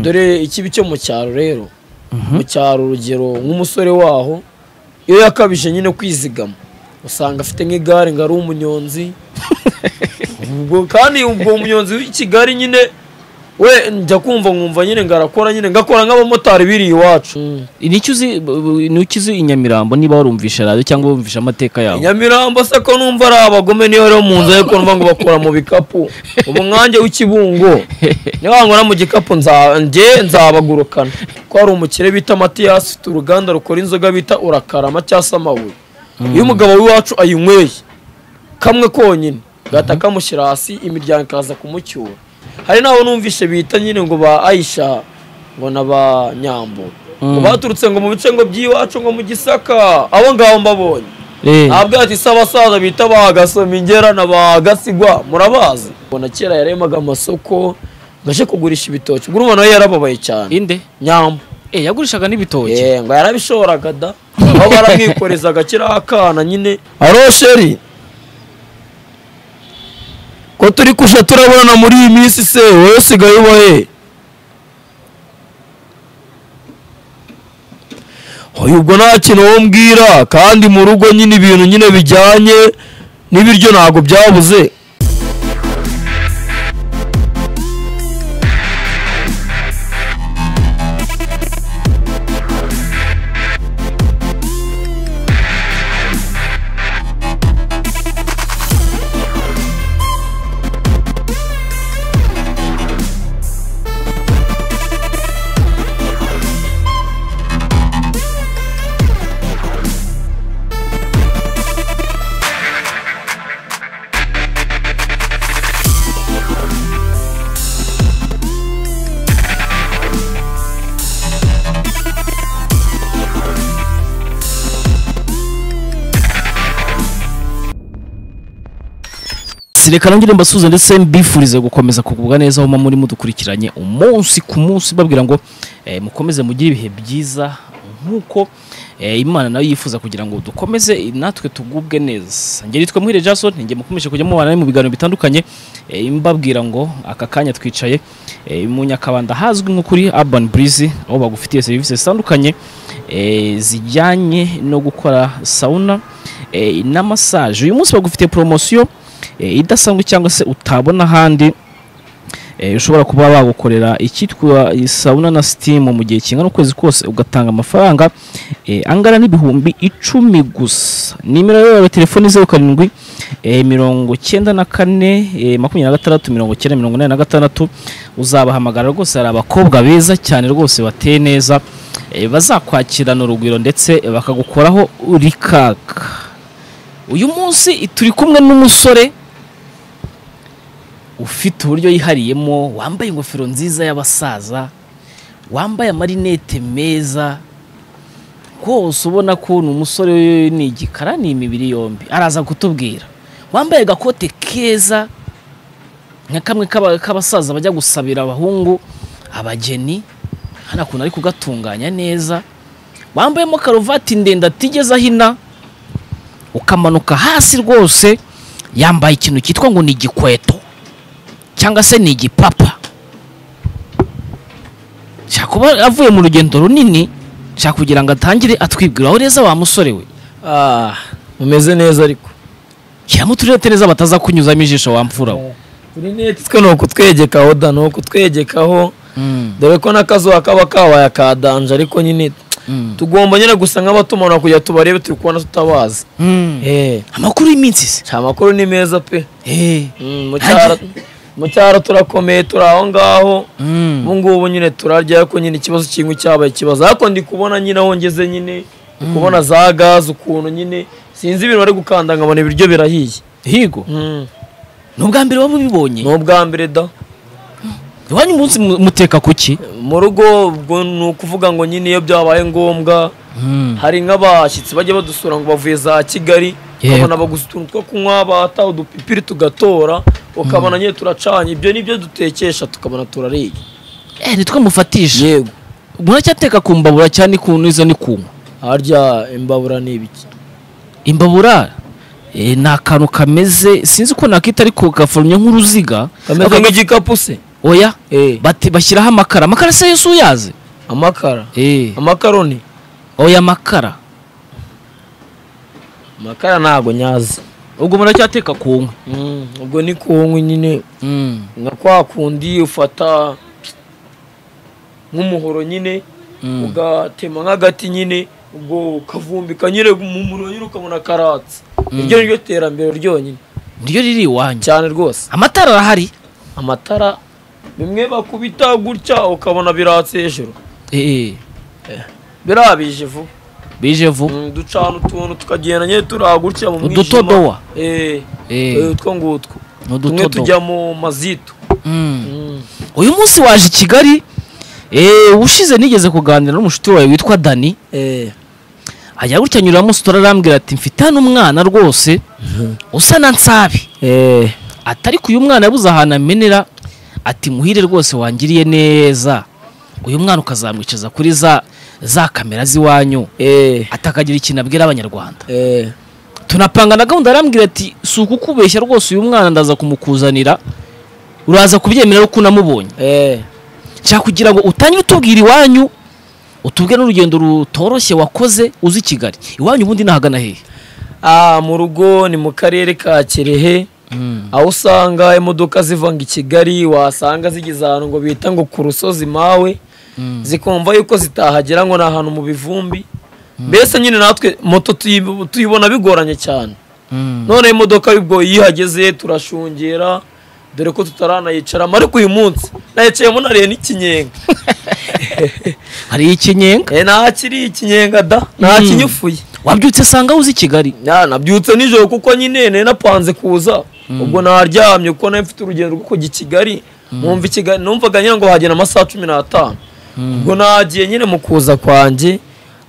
dore ikibi cyo mu cyaro rero mu cyaro urugero nk'umusore waho iyo yakabije nyine kwizigama usanga afite nk'igare ngo ari umunyonzi ubwo kandi ubwo umunyonzi w'i kigali nyine we njya kumva nkumva nyine ngo arakora nyine ngo akora nk'abamotari biri iwacu n'icyo uzi n'icyo uzi i nyamirambo niba warumvisha radiyo cyangwa wumvisha amateka yawe nyamirambo se ko numva ari abagome niyo rero mu nzu ye ko numva ngo bakura mu bikapu ubu mwanjye w'ikibungo niwangura mu gikapu nza- njye nzabagurukana ko hari umukire bita matiyasi ufite uruganda rukora inzoga bita urakarama cyangwa se amabuye iyo umugabo w'iwacu ayinyweye kamwe konyine gahita kamushyira hasi imiryango ikaza kumucyura hari n'abo numvishe bita nyine ngo ba ayisha ngo na ba nyambo ngo baturutse ngo mu bice ngo by'iwacu ngo mu gisaka abo ngabo mbabonye Eh, ntabwo ati se abasaza bita ba gasomingera na ba gasigwa murabazi ubona kera yaremaga amasoko ngaje kugurisha ibitoki ubwo urumva nawe yarababaye cyane inde nyamba Eh, yagurishaga n'ibitoki ngo yarabishoboraga da aho baramwikorezaga kiriya akana nyine aro sheri ko turi kuja turabonana muri iyi minsi se wowe usigaye uba he Oya, ubwo nta kintu wowe mbwira kandi mu rugo nyine ibintu nyine bijyanye n'ibiryo ntabwo byabuze reka nongere mbasuhuze ndetse mbifurize gukomeza kugubwa neza aho muba muri mudukurikiranye umunsi ku munsi babwira ngo eh, mukomeze mugire ibihe byiza nk'uko eh, imana nayo yifuza kugira ngo dukomeze natwe tugubwe neza ngeri nitwe muhire jason njye mukomeje kujya mubana mu biganiro bitandukanye eh, mbabwira ngo aka kanya twicaye eh, mu nyakabanda hazwi nko kuri urban breeze aho bagufitiye serivisi zitandukanye eh, zijyanye no gukora sauna eh, na massage uyu munsi bagufitiye poromosiyo eh, idasanzwe cyangwa se utabona ahandi eh, ushobora kuba wagukorera icyitwa sauna na sitimu mu gihe kingana ukwezi kose ugatanga amafaranga eh, angana n'ibihumbi icumi gusa nimero rero ya telefoni zeru karindwi eh, mirongo cyenda na kane eh, makumyabiri na gatandatu mirongo cyenda mirongo inani na gatandatu uzabahamagara rwose hari abakobwa beza cyane rwose bateye neza eh, bazakwakirana urugwiro ndetse bakagukoraho urikaka uyu munsi turi kumwe n'umusore ufite uburyo yihariyemo wambaye ingofero nziza y'abasaza wambaye amarinete meza rwose ubona ko ni umusore ni igikara ni imibiri yombi araza kutubwira wambaye agakote keza nka kamwe k'aba- k'abasaza bajya gusabira abahungu abageni hano ukuntu ari kugatunganya neza wambayemo karuvati ndende atigeze ahina ukamanuka hasi rwose yambaye ikintu cyitwa ngo ni igikweto cyangwa se ni igipapa shaka kuba avuye mu rugendo runini shaka kugira ngo atangire atwibwira aho neza wa musore we ah mumeze neza ariko shyiramo uturete neza bataza kunyuzamo ijisho wamfura we kuri neti twe ni ukutwegekaho da ni ukutwegekaho dore ko n'akazuba kaba kabaye akadanje ariko nyine Mm. tugomba nyine gusa nk'abatumanaho kugira tubarebe turi kubona tutabazi Mm. Eh, amakuru y'iminsi se nta makuru ni meza pe Eh. Mm, mu cyaro- mu cyaro turakomeye turi aho ngaho Mm. ubu ngubu nyine turarya ariko nyine ikibazo kimwe cyabaye ikibazo ariko ndi kubona nyine aho ngeze nyine ndi kubona za gaze ukuntu nyine sinzi ibintu bari gukanda nkabona ibiryo birahiye higo Mm, ni ubwa mbere waba ubibonye ni ubwa mbere da iwanyu umunsi mu- muteka ku ki mu rugo ubwo ni ukuvuga ngo nyine iyo byabaye ngombwa hari nk'abashyitsi bajya badusura ngo bavuye za kigali Yego. ukabona baguze utuntu two kunywa bata udupipiri tugatora ukabona nyine turacanye ibyo ni byo dutekesha tukabona turariga Eh, nitwe mufatisha yego muracyateka ku mbabura cyane ikuntu izo ni kunywa harya imbabura ni ibiki imbabura eh, ni akantu kameze sinzi uko nakita ariko gaforomye nk'uruziga kameze Aka- nk'igikapu se oya Eh, bati bashyiraho amakara amakara se yesu uyazi amakara Eh, amakaroni oya amakara amakara ntago nyazi ubwo muracyateka ku nkwi Mm, ubwo ni ku nkwi nyine Mm, nka kwa kundi ufata nk'umuhoro nyine mm. ugatema nk'agati nyine ubwo ukavumbika nyine mu muriro nyine ukabona karatsi iryo ni ryo terambere ryonyine niryo riri iwanjye cyane rwose amatara arahari amatara bimwe bakubita gutya ukabona biratse hejuru Eh, birabije vuba bije vuba Mm, ducana utuntu tukagenda nyine turi gutya mu mwijima udutodowa Eh, Eh, eh, utwo ngutwo tumwe udutodowa tujya mu mazito Mm. Mm, uyu munsi waje i kigali eh, ushize nigeze kuganira n'umushuti wawe witwa dani eh, ajya gutya nyura mustora arambwira ati mfite hano umwana rwose usa na nsabi eh, ati ariko uyu mwana yabuze ahantu amenera ati muhire rwose wangiriye neza uyu mwana ukazamwicaza kuri za za kamera z'iwanyu eh, ati akagira ikintu abwira abanyarwanda eh, tunapanga na gahunda arambwira ati si ukukubeshya rwose uyu mwana ndaza kumukuzanira uraza kubyemera kuko unamubonye eh, nshaka kugira ngo utange utubwira iwanyu utubwire n'urugendo rutoroshye wakoze uzi i kigali iwanyu ubundi nahagana hehe ah, mu rugo ni mu karere ka kirehe aho usanga imodoka zivanga i kigali wasanga zigeze ahantu ngo bita ngo ku rusozi mawe zikumva yuko zitahagera ngo ni ahantu mu bivumbi mbese nyine natwe moto tuyi- tuyibona bigoranye cyane noneho imodoka y'ubwo iyo ihageze turashungera dore ko tutaranayicaramo ariko uyu munsi nayicayemo nariye n'ikinyenga hari ikinyenga Eh, ntakiri ikinyenga da ntakinyufuye wabyutse sanga uzi i kigali Ya, nabyutse nijoro kuko nyine nari napanze kuza ubwo naryamye kuko nari mfite urugendo rwo kujya i kigali numva i kigali numvaga nyine ngo hagenda amasaha cumi n'atanu ubwo nagiye nyine mu kuza kwanjye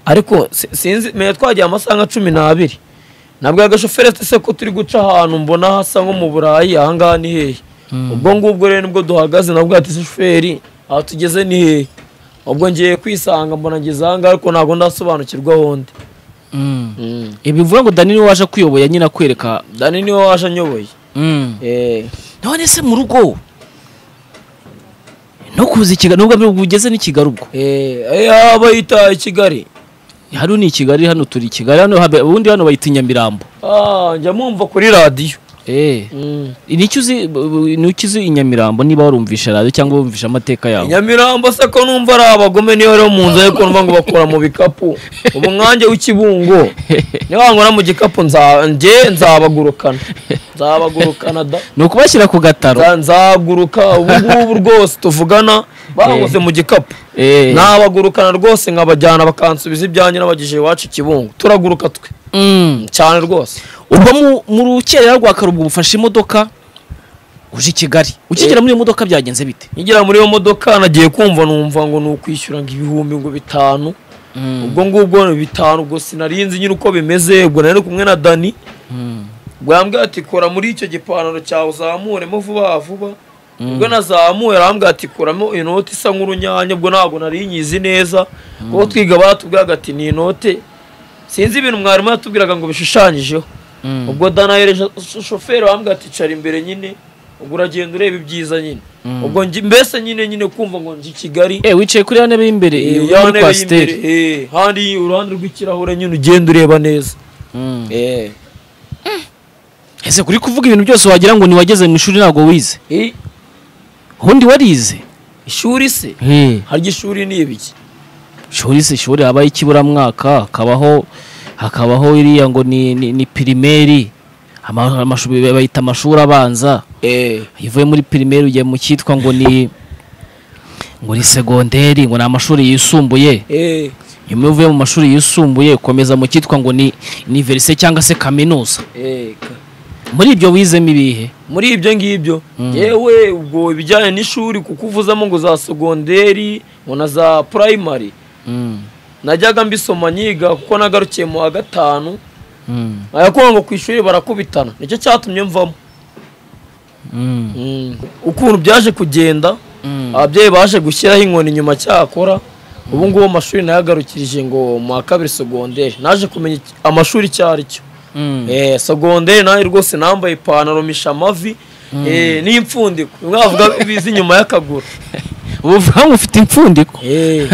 ariko si- sinzi menya twagiye amasaha nka cumi n'abiri nabwo agashoferi ati se ko turi guca ahantu mbona hasa nko mu burayi ahangaha ni hehe ubwo ngubwo rero nibwo duhagaze nabwo ati se shoferi aha tugeze ni hehe ubwo ngiye kwisanga mbona ngeze ahangaha ariko ntabwo ndasobanukirwa ahonde ibi bivuga ngo dani niwe waje kuyoboye nyine akwereka dani niwe waje anyoboye Mm. Eh, none se mu rugo no kuza i kigali nubwo mbere ugeze n'i kigali ubwo eh, eh, aha bayita i Kigali hano ni i kigali hano turi i kigali hano habe- ubundi hano bayita i nyamirambo Ah, njya mumva kuri radiyo Eh, nicyo uzi b- b- nicyo uzi i nyamirambo niba warumvisha radiyo cyangwa wumvisha amateka yawe nyamirambo se ko numva ari abagome niyo rero mu nzu ariko numva ngo bakora mu bikapu ubu nkanjye w'ikibungo niba nkora mu gikapu nza- njye nzabagurukana nzabagurukana da ni ukubashyira ku gataro Nza- nzaguruka ubu ngubu rwose tuvugana banguze mu gikapu Eh. nabagurukana rwose nkabajyana bakansubiza ibyanjye n'abagejeje iwacu i kibungo turaguruka twe Mm. cyane rwose uba mu- mu rukerera rwa karubwo ufashe imodoka uje i kigali ukigera muri iyo modoka byagenze bite nkigera muri iyo modoka nagiye kumva numva ngo ni ukwishyura ngo ibihumbi ngo bitanu ubwo ngubwo ni bitanu ubwo sinarinzi nyine uko bimeze ubwo nari kumwe na dani ubwo yambwira ati kora muri icyo gipantaro cyawe uzamuremo vuba vuba ubwo nazamuye arambwira ati kuramo inoti isa nk'urunyanya ubwo ntabwo nari nyizi neza kuko twiga baratubwiraga ati ni inote sinzi ibintu mwarimu yatubwiraga ngo bishushanyijeho ubwo danahereje shoferi wambwira ati cara imbere nyine ubwo uragenda ureba ibyiza nyine ubwo ngi- mbese nyine nyine kumva ngo nje i kigali eh wicaye kuri ya ntebe y'imbere eh, iyo ya muri ntebe kwasiteri y'imbere, eh, handi uruhande rw'ikirahure nyine ugenda ureba neza Mm. Eh, ese kuri kuvuga ibintu byose wagira ngo ntiwageze mu ishuri ntabwo wize eh, ubundi warize ishuri se harya ishuri ni ibiki ishuri se ishuri habaho ikiburamwaka hakabaho hakabaho iriya ngo ni ni, ni pirimeri Ama- amashuri bayita amashuri abanza Eh, iyo uvuye muri pirimeri ugiye mu cyitwa ngo ni ngo ni segonderi ngo ni amashuri yisumbuye eh, nyuma iyo uvuye mu mashuri yisumbuye ukomeza mu cyitwa ngo ni iniverise cyangwa se kaminuza eh, ka- muri ibyo wizemo ibihe muri ibyo ngibyo yewe ubwo ibijyanye n'ishuri kuko uvuzamo ngo za segonderi ngo na za primary Mm, najyaga mbisoma nyiga kuko nagarukiye mu wa gatanu mm, ayakuba ngo ku ishuri barakubitana nicyo cyatumye mvamo mm, ukuntu byaje kugenda mm. ababyeyi baje gushyiraho inkoni nyuma cyakora ubu ngubu amashuri nayagarukirije ngo mu wa kabiri segonderi naje kumenya iki- amashuri icyo ari cyo Mm. Eh, segonderi nayo rwose nambaye ipantaro misha amavi eh, n'imfundiko mwavuga ibiza inyuma y'akaguru ubuvuga ngo ufite impfundiko Eh,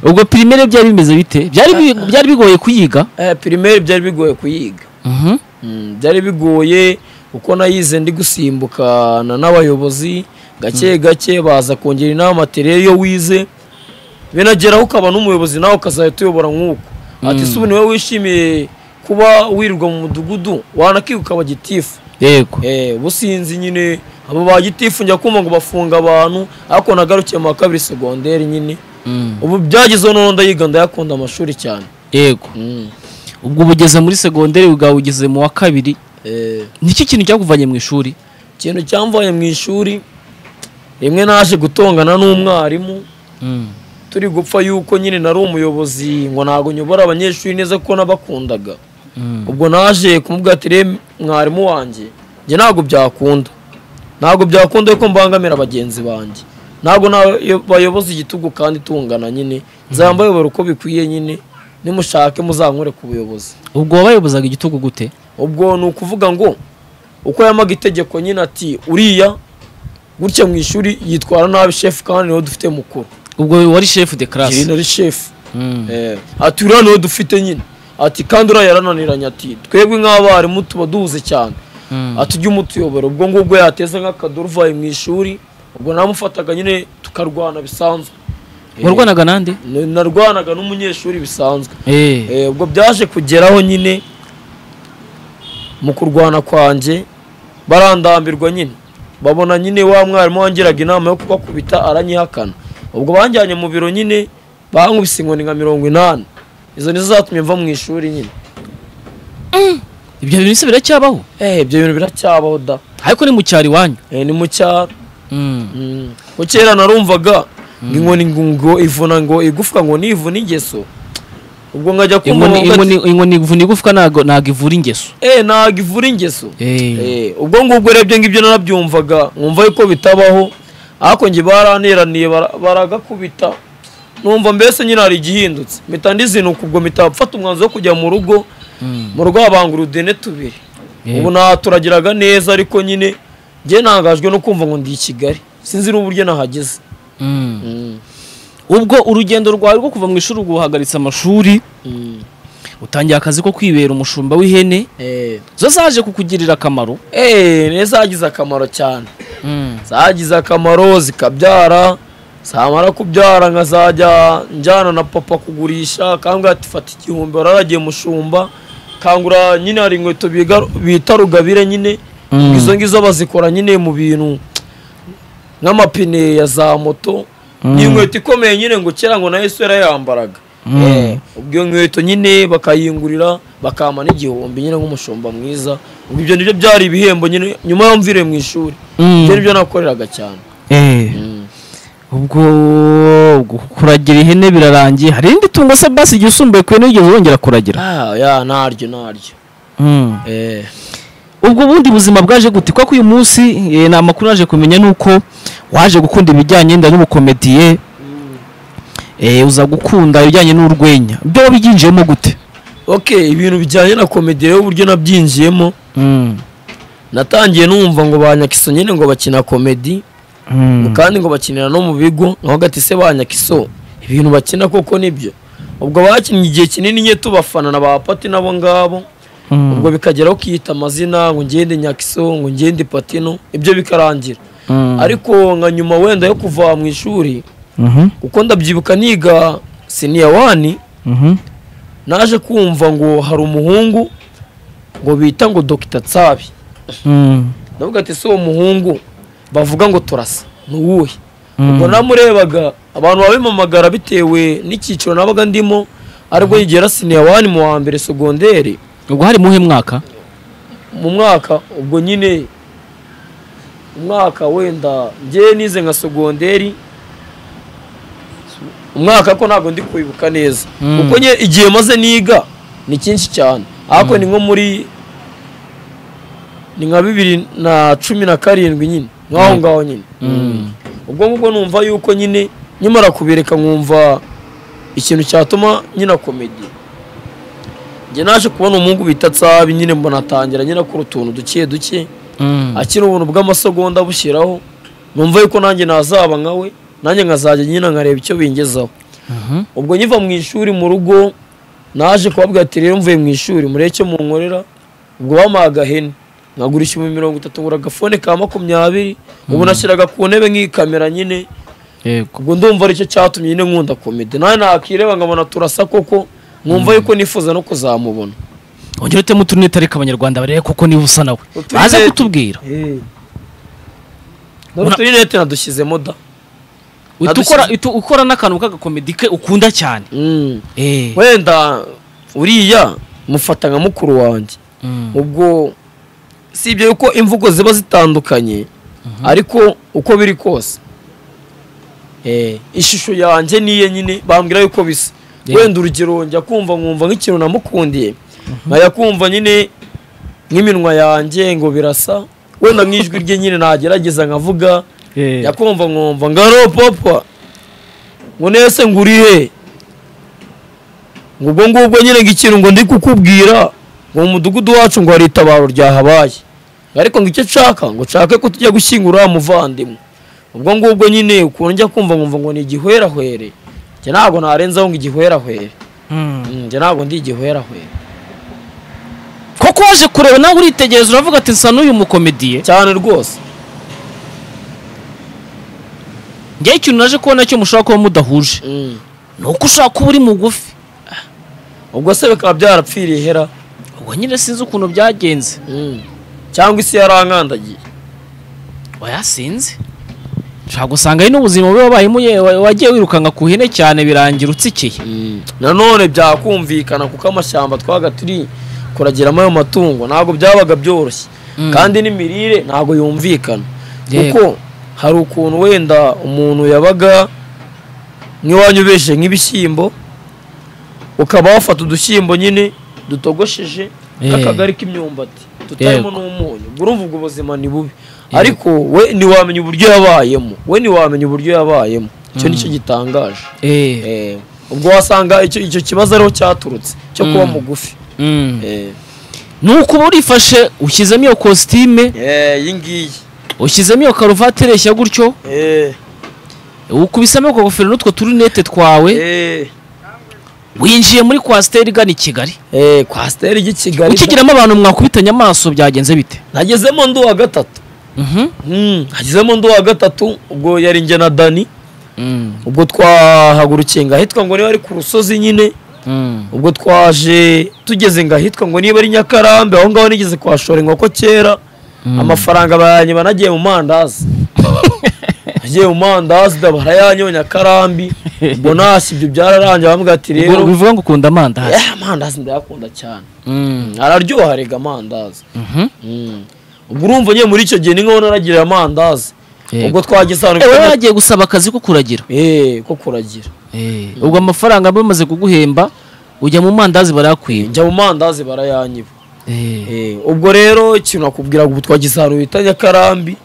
ubwo pirimere byari bimeze bite byari bi- byari bigoye kuyiga eh, primaire byari bigoye kuyiga Mhm. Mm, byari bigoye kuko nayize ndi gusimbukana n'abayobozi gake gake baza kongera inama materiye iyo wize binageraho ukaba n'umuyobozi nawe ukazahita uyobora nk'uko ati si ubu niwe wishimiye kuba wirirwa mu mudugudu wanakiga ukaba gitifu yego Eh, businzi nyine abo ba gitifu njya kumva ngo bafunga abantu ariko nagarukiye mu wa kabiri segonderi nyine Mm. ubu byagezeho noneho ndayiga ndayakunda amashuri cyane yego Mm. ubwo ubugeze muri segonderi bwawe ugeze mu wa kabiri Eh, niki kintu cyakuvanye mu ishuri ikintu cyamvanye mu ishuri rimwe naje gutongana n'umwarimu turi gupfa yuko nyine nari umuyobozi ngo ntabwo nyobora abanyeshuri neza kuko nabakundaga Mm. ubwo naje kumubwira ati "Rem, mwarimu wanjye njye ntabwo byakunda ntabwo byakunda yuko mbangamira bagenzi banjye ntabwo bayoboza igitugu kandi tungana nyine nzambayobora uko bikwiye nyine nimushake muzankure ku buyobozi ubwo wabayobozaga igitugu gute ubwo ni ukuvuga ngo uko yamaga itegeko nyine ati uriya gutya mu ishuri yitwara nabi shefu kandi niwe dufite mukuru ubwo wari shefu de iri karasi nari shefu Mm. Eh, ati uriya niwe dufite nyine ati kandi uriya yarananiranye ati twebwe nk'abarimu tuba duhuze cyane Mm. ati ujye umutuyobora ubwo ngubwo yateza nk'akadoro uvaye mu ishuri ubwo namufataga nyine tukarwana bisanzwe Eh, warwanaga nande n- narwanaga n'umunyeshuri bisanzwe Eh. Eh, ubwo byaje kugeraho nyine mu kurwana kwanjye barandambirwa nyine babona nyine wa mwarimu wangiraga inama yo kubakubita aranyihakana ubwo banjyanye mu biro nyine bankubise inkoni nka mirongo inani izo nizo zatumye mva mu ishuri nyine ibyo bintu se biracyabaho eh ibyo bintu biracyabaho da ariko ni mu cyaro iwanyu Eh, ni mu cyaro Mm. Mm. Ko kera narumvaga ngo inkoni ngo- ngo ivuna ngo igufwa ngo nivuna ingeso ubwo nkajya kumva inkoni bavuga ati, inkoni- inkoni ivuna igufwa ntago ntago ivura ingeso eh ntabwo ivura ingeso Eh. Eh, ubwo ngubwo urebye ngibyo narabyumvaga nkumva yuko bitabaho ariko njye baranteraniye bara- baragakubita numva mbese nyine hari igihindutse mpita ndizinuka ubwo mpita mfata umwanzuro wo kujya mu rugo Mm. mu rugo habanga urudene tubiri Eh. ubu naturagiraga neza ariko nyine njye ntangajwe no kumva ngo ndi i kigali sinzi n'uburyo nahageze Mm. Mm. ubwo urugendo rwawe rwo kuva mu ishuri guhagaritse amashuri Mm. utangiye akazi ko kwibera umushumba w'ihene Eh, zo zaje kukugirira akamaro eh, ne zagize akamaro cyane zagize akamaro zikabyara zamara kubyara nkazajya njyana na papa kugurisha kangura ati fata igihumbi wararagiye mushumba kangura nyine hari inkweto biga- bita rugabire nyine Mm. izo ngizo bazikora nyine mu bintu nk'amapine ya za moto ni inkweto ikomeye nyine ngo kera ngo nayo isura yambaraga Mm. Eh, ubwo iyo nkweto nyine bakayingurira bakampa n'igihumbi nyine nk'umushumba mwiza ubwo ibyo nibyo byari ibihembo nyine nyuma yo mvire mu ishuri Mm. ibyo nibyo nakoreraga cyane ubwo kuragira ihene birarangiye hari irindi tungo se basi igihe usumbuye ku ihene wigeze wongera kuragira Ah, ya naryo naryo Eh, ubwo ubundi buzima bwaje gute kuko uyu munsi eh, ni amakuru naje kumenya ni uko waje gukunda ibijyanye wenda n'ubukomediye eh, uza gukunda ibijyanye n'urwenya ibyo wabibyinjiyemo gute okay ibintu bijyanye na komedi rero uburyo nabyinjiyemo Mm. natangiye numva ngo ba nyakiso nyine ngo bakina komedi Mm. kandi ngo bakinira no mu bigo naho gati se ba nyakiso ibintu bakina koko nibyo ubwo bakinnye igihe kinini nye tubafana na ba pati nabo ngabo Mm. ubwo bikageraho kiyita amazina ngo ngende nyakiso ngo ngende patino ibyo bikarangira Mm. ariko nka nyuma wenda yo kuva mu ishuri Mhm. kuko ndabyibuka niga siniya wani Mhm. naje kumva ngo hari umuhungu ngo bita ngo dogita tsabi Mm. ndavuga ati si uwo muhungu bavuga ngo turasa ni uwuhe Mm. ubwo namurebaga abantu babimamagara bitewe n'icyiciro nabaga ndimo aribwo yigera siniya wani mu wa mbere segonderi ubwo hari muhe mwaka mu mwaka ubwo nyine umwaka wenda njye nize nka segonderi umwaka ko ntabwo ndi kwibuka neza Mm. kuko nye igihe maze niga ni cyinshi cyane ariko ni nko muri ni nka bibiri na cumi na karindwi nyine nk'aho ngaho nyine Mm. ubwo ngubwo numva yuko nyine nyamara kubireka nkumva ikintu cyatuma nyina komedi njye naje kubona umuhungu bita tsabi nyine mbona atangira nyine akora utuntu duke duke Mm. akiri ubuntu bw'amasegonda bushyiraho numva yuko nanjye nazaba nka we nanjye nkazajya nyina nkareba icyo bingezaho Mhm. ubwo nyiva mu ishuri mu rugo naje kubabwira ati rero mvuye mu ishuri murebe icyo munkorera ubwo bampaye agahene nkagura ibihumbi mirongo itatu ngura agafone ka makumyabiri ubu nashyiraga ku ntebe nk'ikamera nyine yego ubwo ndumva aricyo cyatumye nyine nkunda komedi nawe nakireba nkabona turasa koko nkumva yuko nifuza no kuzamubona ongera utemo uturune tariki abanyarwanda barebe koko niba usa nawe Uturinete. baze kutubwira dore Una- uturinete nadushyizemo da Uhita Adushyize- ukora uhita ukora n'akantu k'agakomedi ke ukunda cyane Mm. Eh. wenda uriya mufata nka mukuru wanjye Mm. ubwo si ibyo yuko imvugo ziba zitandukanye ariko uko biri kose eh, ishusho yanjye niye nyine bambwira yuko bisa Yeah. wenda urugero njya kumva nkumva nk'ikintu namukundiye nkajya kumva nyine nk'iminwa yanjye ngo birasa wenda nk'ijwi rye nyine nagerageza nkavuga Eh. yakumva nkumva ngaro papa ngo nese ngurihe ngo ubwo ngubwo nyine ngo ikintu ngo ndi kukubwira ngo mu mudugudu wacu ngo hari itabaro ryahabaye Ngo ariko ngo icyo nshaka ngo nshake ko tujya gushyingura uriya muvandimwe ubwo ngubwo nyine ukuntu njya kumva nkumva ngo ni igihwerahwere njye ntabwo narenzaho ngo igihwerahwere Mm. Mm, njye ntabwo ndi igihwerahwere koko waje kureba nawe uritegereza uravuga ati nsa n'uyu mukomediye cyane rwose njyewe ikintu naje kubona cyo mushobora kuba mudahuje Mm. ni uko ushaka kuba uri mugufi ubwo se bikaba byarapfiriye ihera ubwo nyine sinzi ukuntu byagenze Mm. cyangwa isi yarankandagiye wayasinze nshobora gusanga ari n'ubuzima bubi wabayemo ye- wa- wagiye wirukanka ku ihene cyane birangira utsikiye nanone byakumvikana kuko amashyamba twabaga turi kuragiramo ayo matungo ntabwo byabaga byoroshye Mm. kandi n'imirire ntabwo yumvikana Yego. kuko hari ukuntu wenda umuntu yabaga nk'iwanyu ubeje nk'ibishyimbo ukaba wafata udushyimbo nyine dutogosheje Eh. nk'akagari k'imyumbati tutarimo Yego. n'umunyu ubwo urumva ubwo buzima ni bubi ariko we ntiwamenya uburyo yabayemo we ntiwamenya uburyo yabayemo icyo ni cyo gitangaje Eh. Eh, ubwo wasanga icyo icyo kibazo ariho cyaturutse cyo kuba Mm. mugufi Mm. Eh, ni uko uba urifashe ushyizemo iyo kositime eh, iyi ngiyi ushyizemo iyo karuvati ireshya gutyo Eh, ukubisamo ako gofero n'utwo turinete twawe eh, winjiye muri kwasiteri igana i kigali eh, kwasiteri ry'i kigali ukigeramo abantu mwakubitanye amaso byagenze bite nagezemo ndi uwa gatatu Mhm. Mm, nagezemo ndi uwa gatatu ubwo yari njye na dani Mm. ubwo twahagurukiye ngo ahitwa ngo niba ari ku rusozi nyine Mm. ubwo twaje tugeze ngo ahitwa ngo niba ari nyakarambe aho ngaho nigeze kuhashora inkoko kera amafaranga bayanyiba banagiye mu mandazi agiye mu mandazi da barayanyonya karambi ubwo ntashye ibyo byararangiye bambwira ati Ubwo rero bivuga ngo ukunda amandazi eh, amandazi ndayakunda cyane Mm. araryoha erega amandazi Mhm. Mm. ubwo urumva nyine muri icyo gihe ni nkaho naragiriye amandazi Yego. ubwo twageze ahantu Eh, wowe bita- wagiye gusaba akazi ko kuragira eh ko kuragira ubwo amafaranga bamaze kuguhemba ujya mu mandazi barayakwiba njya mu mandazi barayanyiba Eh, ubwo rero ikintu nakubwira ubu twagize ahantu bita nyakarambi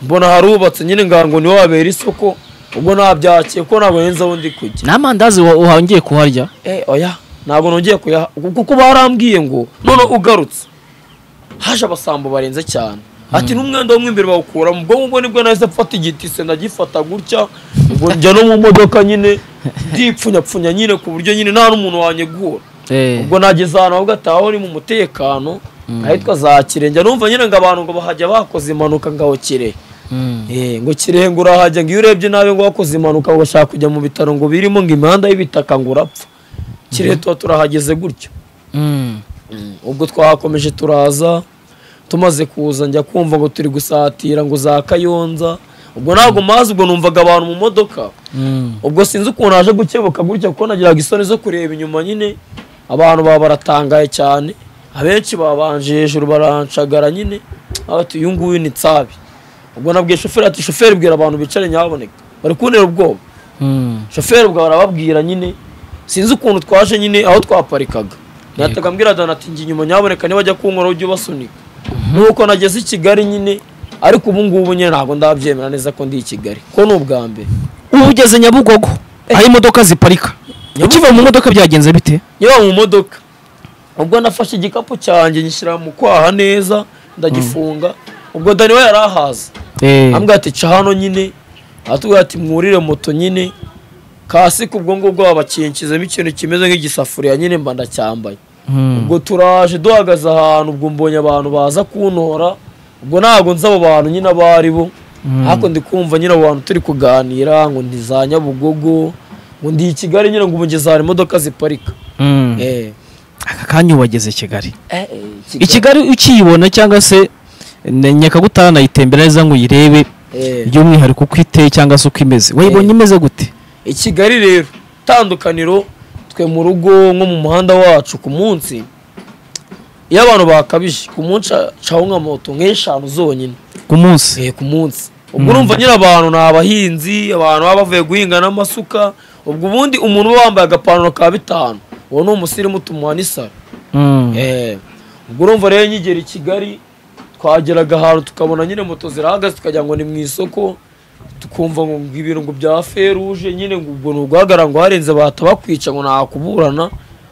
mbona harubatse nyine ngira ngo niho habera isoko ubwo nabyakiye ko ntabwo nzi aho ndi kujya nta mandazi wa- wahongiye kuharya eh oya ntabwo nongeye kuyaha kuko barambwiye ngo none ugarutse haje abasambo barenze cyane ati n'umwenda wo mo imbere bawukuramo ubwo ngubwo nibwo nahise mfata igiti se ndagifata gutya ubwo njya no mu modoka nyine ndipfunyapfunya nyine ku buryo nyine nta n'umuntu wanyegura ubwo nageze ahantu ahubwo ataho ni mu mutekano ahitwa za kirenge numva nyine ngo abantu ngo bahajya bakoze impanuka ngaho kirehe Mm. Eh, ngo kirehe ngo urahajya ngo iyo urebye nabi ngo wakoze impanuka ngo bashaka kujya mu bitaro ngo birimo ngo imihanda y'ibitaka ngo urapfa kirehe tuba turahageze gutyo Mm. ubwo twahakomeje turaza tumaze kuza njya kumva ngo turi gusatira ngo za kayonza ubwo ntabwo mazi ubwo numvaga abantu mu modoka Mm. ubwo sinzi ukuntu haje gukebuka gutya kuko nagiraga isoni zo kureba inyuma nyine abantu baba baratangaye cyane abenshi babanje hejuru baranshagara nyine bati uyu nguyu ni tsabi ubwo nabwiye shoferi ati shoferi bwira abantu bicare nyaboneka bari kuntera ubwoba Mm. shoferi ubwo barababwira nyine sinzi ukuntu twaje nyine aho twaparikaga nahitaga mbwira dana ati njye inyuma nyaboneka nibajya kunkora ujye ubasunika nuko nageze i kigali nyine ariko ubu ngubu nyine ntabwo ndabyemera neza ko ndi i kigali ko ni ubwa mbere ubu ugeze nyabugogo aho imodoka ziparika ukiva mu modoka byagenze bite nkiba mu modoka ubwo nafashe igikapu cyanjye ngishyira mu kwaha neza ndagifunga ubwo dani we yari ahaza Eh, ambwira ati ca hano nyine atubwira ati mwurire moto nyine kasike ubwo ngubwo babakinkizamo ikintu kimeze nk'igisafuriya nyine mba ndacyambaye mm, ubwo turaje duhagaze ahantu ubwo mbonye abantu baza kuntora ubwo ntabwo nzi abo bantu nyine abo ari bo mm. ariko ndi kumva nyine abo bantu turi kuganira ngo ndi za nyabugogo ngo ndi i kigali nyine ngo ubu ngeze ahantu imodoka ziparika Mm. Eh, aka kanya wageze kigali eh, eh, i kigali ukiyibona cyangwa se ne- nyakagutaha nayitembera neza ngo uyirebe Eh. by'umwihariko uko iteye cyangwa se uko imeze wayibonye imeze gute i kigali rero itandukaniro twe mu rugo nko mu muhanda wacu ku munsi iyo abantu bakabije ku munsi ca- caho nka moto nk'eshanu zonyine ku munsi eh, ku munsi ubwo urumva nyine abantu ni abahinzi abantu baba bavuye guhinga n'amasuka ubwo ubundi umuntu uba wambaye agapantaro ka bitanu uwo ni umusirimu tumuha n'isaro Mm. Eh, ubwo urumva rero nkigera i kigali twageraga ahantu tukabona nyine moto zirahagaze tukagira ngo ni mu isoko tukumva ngo ngo ibintu ngo bya feruje nyine ngo ubwo ni uguhagarara ngo harenze batabakwica ngo ntakuburana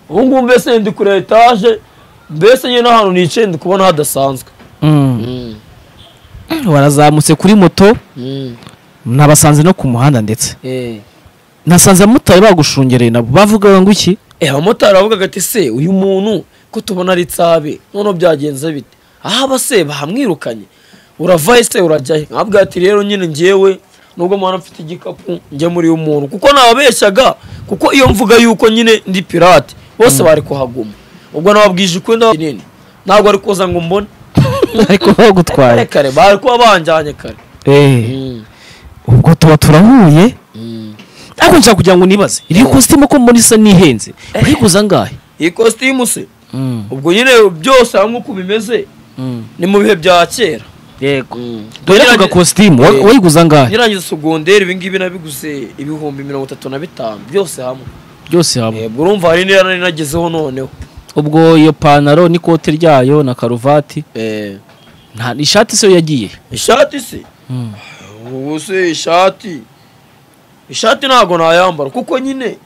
ubu ngubu mbese ndi kuri etaje mbese nyine n'ahantu nicaye ndi kubona hadasanzwe Mm. warazamutse kuri moto Mm. nabasanze no ku muhanda ndetse Eh. nasanze abamotari bagushungereye nabo bavugaga ngo iki Eh, abamotari bavugaga ati se uyu muntu ko tubona ari tsabe noneho byagenze bite aho aba se bahamwirukanye uravaye se urajya he nkabwira ati rero nyine njyewe nubwo mwana mfite igikapu njye muri uyu muntu kuko nababeshyaga kuko iyo mvuga yuko nyine ndi pirate bose bari kuhaguma ubwo nababwije ukuri ndabanini ntabwo ari kuza ngo mbone ariko kare bagutwaye kare bari kuba banjyanye kare Eh, Mm, ubwo tuba turahuye mm. ariko nshaka kugira ngo nibaze iri kositimu ko mbona isa n'ihenze urayiguza angahe iyi kositimu se Mm. ubwo nyine byose hamwe uko bimeze Mm. ni mu bihe bya kera yego dore Tugerage- ako gakositimu wa- Eh. wayiguza angahe nyirangiza sogonderi ibi ngibi nabiguze ibihumbi mirongo itatu na bitanu byose hamwe byose hamwe ubwo urumva hari n'iyo nari nagezeho noneho ubwo iyo panaro n'ikote ryayo na karuvati nta ishati se yo yagiye ishati se ubu se ishati ishati ntabwo nayambara kuko nyine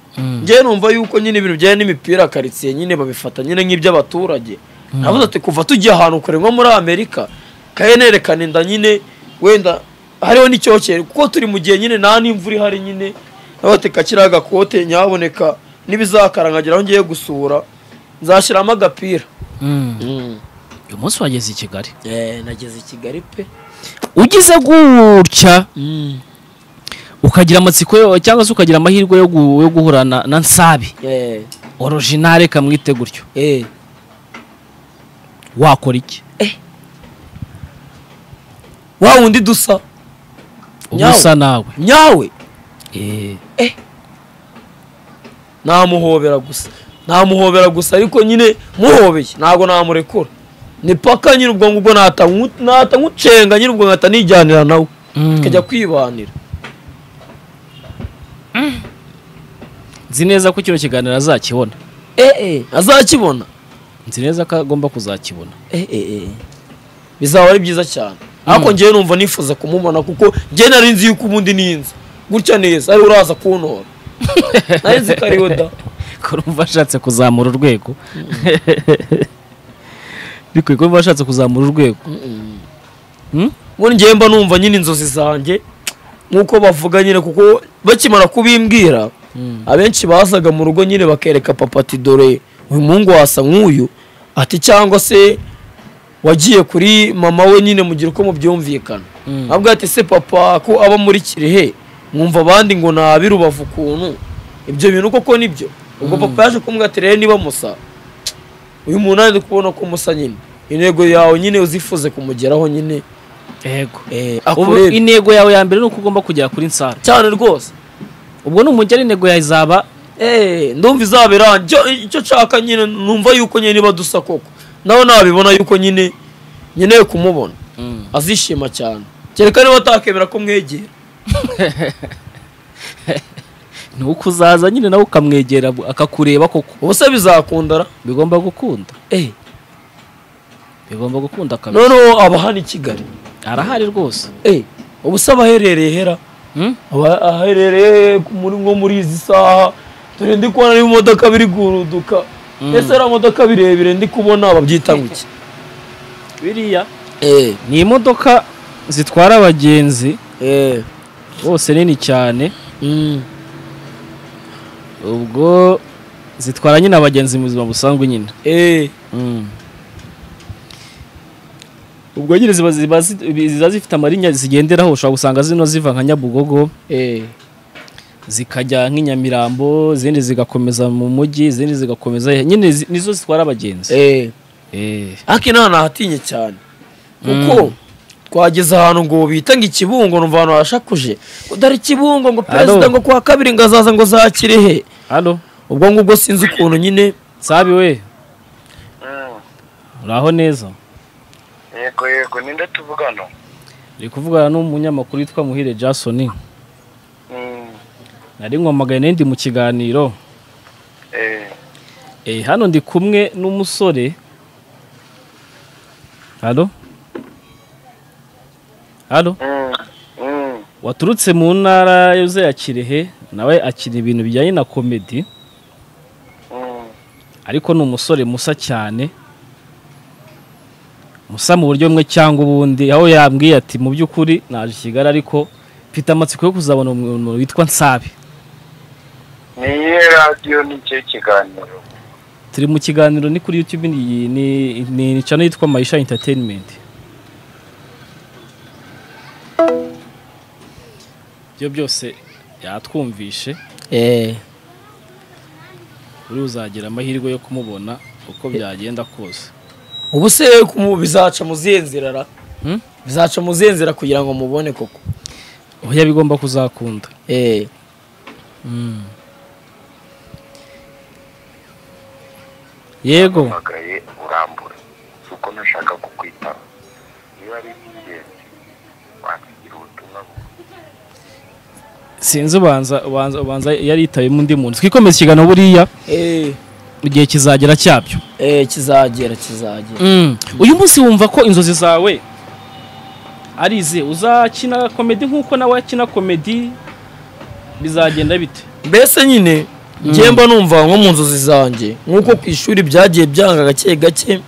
njyewe numva yuko nyine ibintu bijyanye n'imipira karitsiye nyine babifata nyine nk'iby'abaturage navuze ati kuva tugiye ahantu kure nko muri amerika kahenerekana inda nyine wenda hariho n'icyokere kuko turi mu gihe nyine nta n'imvura ihari nyine navuze ati kakiriya gakote nyaboneka n'ibizakara nkagera aho ngiye gusura nzashyiramo agapira uyu munsi wageze i kigali Eh, nageze i kigali pe ugize gutya ukagira amatsiko yo- cyangwa se ukagira amahirwe yo gu- yo guhura na na nsabi Eh, orijinale kamwite gutyo eh. wakora iki wa wundi dusa uba Nyawe. usa nawe nyawe Eh, namuhobera gusa namuhobera gusa ariko nyine muhobeye ntabwo namurekura ni paka nyine ubwo ngubwo nahita nku- nahita nkucenga nyine ubwo nkahita nijyanira nawe mm. tukajya kwibanira nzi neza ko kino kiganiro azakibona eee azakibona nzi neza ko agomba kuzakibona eee bizaba ari byiza cyane ariko njyewe numva nifuza kumubona kuko njyewe nari nzi yuko ubundi ninzi gutya neza ari uraza kuntora nari nzi ko ariwe da ko urumva ashatse kuzamura urwego bikwiye ko urumva ashatse kuzamura urwego Mm? ubundi njyewe mba numva nyine inzozi zanjye nk'uko bavuga nyine kuko bakimara kubimbwira abenshi bazaga mu rugo nyine bakereka papa ati dore uyu muhungu wasa nk'uyu ati cyangwa se wagiye kuri mama we nyine mugira uko mubyumvikana Mm. nabwo ati se papa ko aba muri kirehe mwumva abandi ngo nabi rubavu ukuntu ibyo bintu koko nibyo ubwo papa yaje kumbwira ati rero niba musa uyu muntu ari kubona ko musa nyine intego yawe nyine uzifuze kumugeraho nyine yego eh, ubu akurebe intego yawe ya mbere ni uko ugomba kugera kuri nsara cyane rwose ubwo ni umugera intego yawe izaba Eh, ndumva izaba irangiye icyo nshaka nyine numva yuko nyine niba dusa koko nawe nabibona yuko nyine nkeneye kumubona azishima cyane kereka niba atakemera ko mwegera ni uko uzaza nyine nawe ukamwegera bu- akakureba koko ubu se bizakundara bigomba gukunda eh, bigomba gukunda kabiri noneho aba hano i kigali arahari rwose eh, ubu se abaherereye hera Mm? aba aherereye ku- muri nko muri izi saha dore ndi kubona n'ibimodoka biri guruduka ese ariya modoka birebire ndi kubona babyita ngo iki biriya eh ni imodoka zitwara abagenzi eh bose nini cyane mm. ubwo zitwara nyine abagenzi mu buzima busanzwe nyine eh ubwo nyine ziba ziba zi- ziba zifite amarinya zigenderaho ushobora gusanga zino ziva nka nyabugogo eh zikajya nk'inyamirambo izindi zigakomeza mu mujyi izindi zigakomeza nyine zi- nizo zitwara abagenzi eh Eh. ariko inaha nahatinye cyane Mm. kuko twageze ahantu ngo bita ngo ikibungo numva ahantu harashakuje ngo dore ikibungo ngo perezida Alo. ngo kuwa kabiri ngo azaza ngo zakirehe halo ubwo ngubwo sinzi ukuntu nyine sabi we Mm. uraho neza yego yego ninde tuvugana uri kuvugana n'umunyamakuru witwa muhire jason Mm. nari nkomagaye n'indi mu kiganiro eh Eh, hano ndi kumwe n'umusore halo halo Mm. Mm. waturutse mu ntara yuze ya kirehe nawe akina ibintu bijyanye na komedi Mm. ariko ni umusore musa cyane musa mu buryo bumwe cyangwa ubundi aho yambwiye ati mu by'ukuri naje i kigali ariko mfite amatsiko yo kuzabona umuntu witwa nsabe ni iyihe radiyo ni ikihe kiganiro turi mu kiganiro ni kuri youtube ni ni- ni channel yitwa maisha entertainment ibyo byose yatwumvishe eh uri buzagira amahirwe yo kumubona uko byagenda kose ubu se kumu- bizaca mu zihe nzira ra Hmm? bizaca mu zihe nzira kugira ngo mubone koko oya bigomba kuzakunda eh yego mpagaye urambura si uko nashaka kukwitaba niba ari iby'ingenzi wakigira ubutumwa bugufi. sinzi ubanza ubanza ubanza yaritayemo undi muntu twikomeza ikiganiro buriya eh igihe kizagera cyabyo eh kizagera kizagera uyu munsi wumva ko inzozi zawe ari izi uzakina komedi nk'uko nawe akina komedi bizagenda bite mbese nyine njye mba numva nko mu nzozi zanjye nk'uko ku ishuri byagiye byanga gake gake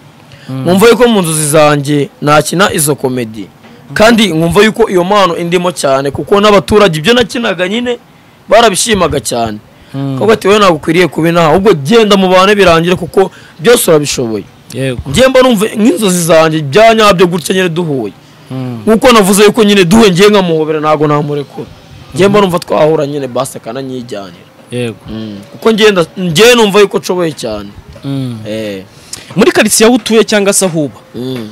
nkumva yuko mu nzozi zanjye nakina izo komedi kandi nkumva yuko iyo mpano indimo cyane kuko n'abaturage ibyo nakinaga nyine barabishimaga cyane kuko ati wowe ntabwo ukwiriye kuba inaha ahubwo genda mu bantu birangire kuko byose urabishoboye yego njye mba numva nk'inzozi zanjye bya nyabyo gutya nyine duhuye nk'uko navuze yuko nyine duhuye njye nkamuhobera ntabwo namurekura njye mba numva twahura nyine basi akananyijyanira yego kuko ngenda njye numva yuko nshoboye cyane eh muri karitsiye aho utuye cyangwa se aho uba mm.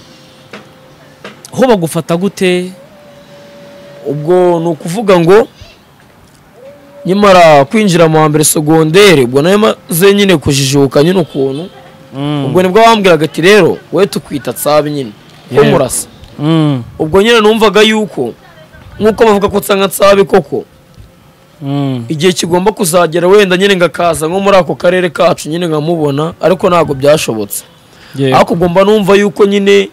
ho bagufata gute ubwo ni ukuvuga ngo nyamara kwinjira mu wa mbere segondere ubwo nayo maze nyine kujijuka nyine ukuntu ubwo nibwo bambwiraga ati rero we tukwita tsabi nyine ko Yeah. murasa ubwo nyine numvaga yuko nk'uko bavuga ko nsanga tsabi koko igihe kigomba kuzagera wenda nyine ngakaza nko muri ako karere kacu nyine nkamubona ariko ntabwo byashobotse ariko ugomba numva yuko nyine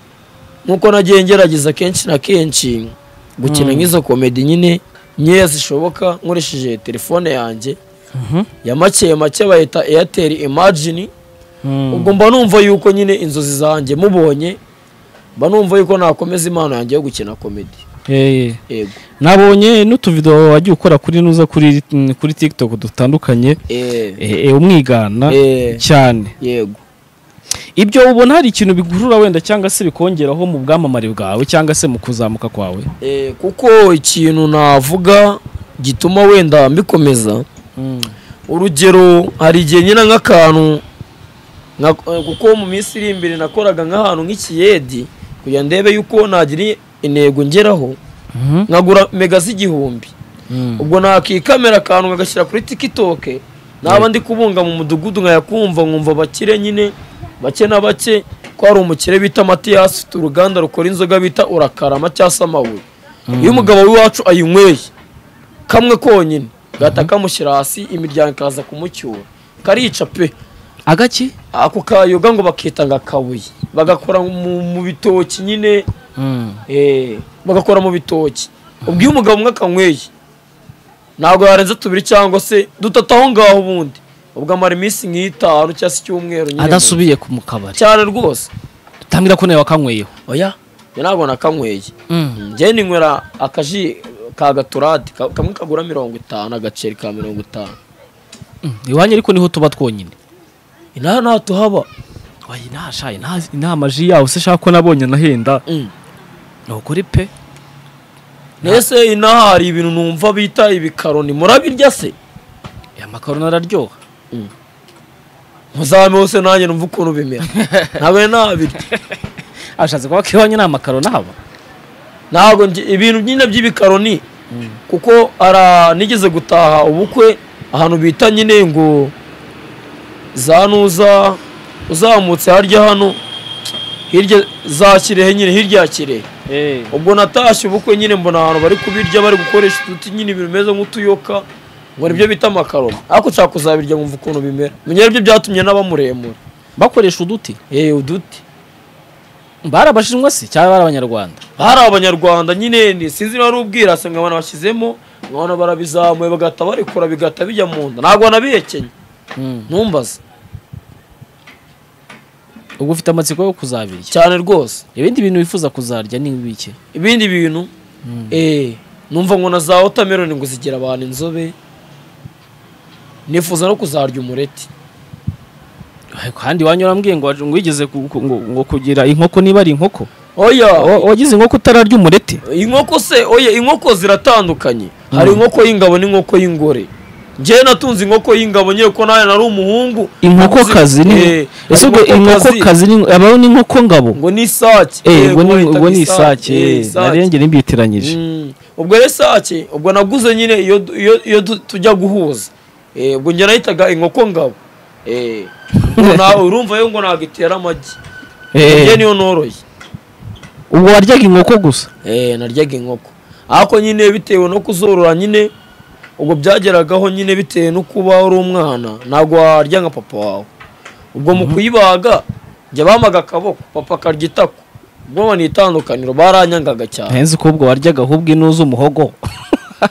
nkuko nagiye ngerageza kenshi na kenshi gukina nk'izo komedi nyine nkeya zishoboka nkoresheje telefone yanjye ya make make bayita airtel imagine ubwo mba numva yuko nyine inzozi zanjye mubonye mba numva yuko nakomeza impano yanjye yo gukina komedi yego nabonye n'utuvido wagiye ukora kuri nuza kuri kuri tiktok dutandukanye Eh, Eh, eh, umwigana Eh. cyane yego ibyo ubona hari ikintu bikurura wenda cyangwa se bikongeraho mu bwamamare bwawe cyangwa se mu kuzamuka kwawe Eh, kuko ikintu navuga gituma wenda mbikomeza urugero hari igihe nyina nk'akantu nka- eh, kuko mu minsi iri imbere nakoraga nk'ahantu nk'ikiyedi kugira ndebe yuko nagira intego ngeraho nkagura mega z'igihumbi ubwo nakikamera akantu nkagashyira kuri tiktok naba ndi kubunga mu mudugudu nkayakumva nkumva bakire nyine bake na bake ko hari umukire bita matiyasi ufite uruganda rukora inzoga bita urakarama cyangwa se amabuye iyo umugabo w'iwacu ayinyweye kamwe konyine gahita kamushyira hasi imiryango ikaza kumucyura karica pe agaki ako kayoga ngo bakita ngo akabuye bagakora mu mu bitoki nyine eh, bagakora mu bitoki ubwo iyo umugabo umwe akanyweye ntabwo yarenze tubiri cyangwa se dutatu aho ngaho ubundi ubwo amara iminsi nk'itanu cyangwa se icyumweru nyine adasubiye ku mu kabari cyane rwose tangira ko nawe wakanyweyeho oya njye ntabwo nakanyweye Mm. njye ninywera akaji ka gaturade ka- kamwe kagura mirongo itanu agaceri ka mirongo itanu Mm. iwanyu ariko niho tuba twonyine inaha ntaho tuhaba wayi nashaye nta- nta maji yawe se shaka ko nabonye anahenda Mm. ni ukuri pe Nese inaha hari ibintu numva bita ibikaroni murabirya se aya makaroni araryoha muzame hose nanjye numva ukuntu bimera ntabe nabirya ashatse kuvuga ko iwanyu nta makaroni ahaba ntabwo njye- ibintu nyine by'ibikaroni kuko ara nigeze gutaha ubukwe ahantu bita nyine ngo za nuza uzamutse harya hano hirya za kirehe nyine hirya ya kirehe ubwo natashye ubukwe nyine mbona ahantu bari kubirya bari gukoresha uduti nyine ibintu bimeze nk'utuyoka ngo nibyo bita amakaroni ariko nshaka kuzabirya nkumva ukuntu bimera menya byo byatumye n'abamuremura bakoresha uduti yewe uduti bari abashinwa se cyangwa bari abanyarwanda hari abanyarwanda nyine ni- sinzi niba ari ubwirasi ngo abantu bashyizemo nkabona barabizamuye bagahita barikora bigahita bijya mu nda ntabwo wanabihekenye ntumbaze ubwo ufite amatsiko yo kuzabirya cyane rwose ibindi bintu wifuza kuzarya ni ibiki ibindi bintu eh numva ngo na za wotameroni ngo zigira abantu inzobe nifuza no kuzarya umureti Ariko kandi iwanyu urambwiye ngo ngo wigeze ku- ku- ngo ngo kugira inkoko niba ari inkoko oya Wa- wagize inkoko utararya umureti inkoko se oya inkoko ziratandukanye hari inkoko y'ingabo n'inkoko y'ingore njyewe natunze inkoko y'ingabo nyine ko nawe nari umuhungu inkokokazi ni Eh, ese ubwo hari inkokokazi ni abaho n'inkoko ngabo ngo ni isake eh Yego, ubwo ni bayitaga ubwo ni isake Eh, eh, nariye njye nimbitiranyije Mm, ubwo rero isake ubwo naguze nyine iyo du- iyo- iyo tu- tujya guhuza Eh, ubwo njye nahitaga inkoko ngabo Eh, ngo na- urumva yo ngo ntabwo itera amagi njye niyo noroye ubwo waryaga inkoko gusa Eh, naryaga inkoko ariko nyine bitewe no kuzorora nyine ubwo byageragaho nyine bitewe no kuba uri umwana ntabwo warya nka papa wawe ubwo mu kuyibaga njya bamaga akaboko papa akarya itako ubwo ni itandukaniro baranyangaga cyane nzi ko ubwo waryaga ahubwo inuze umuhogo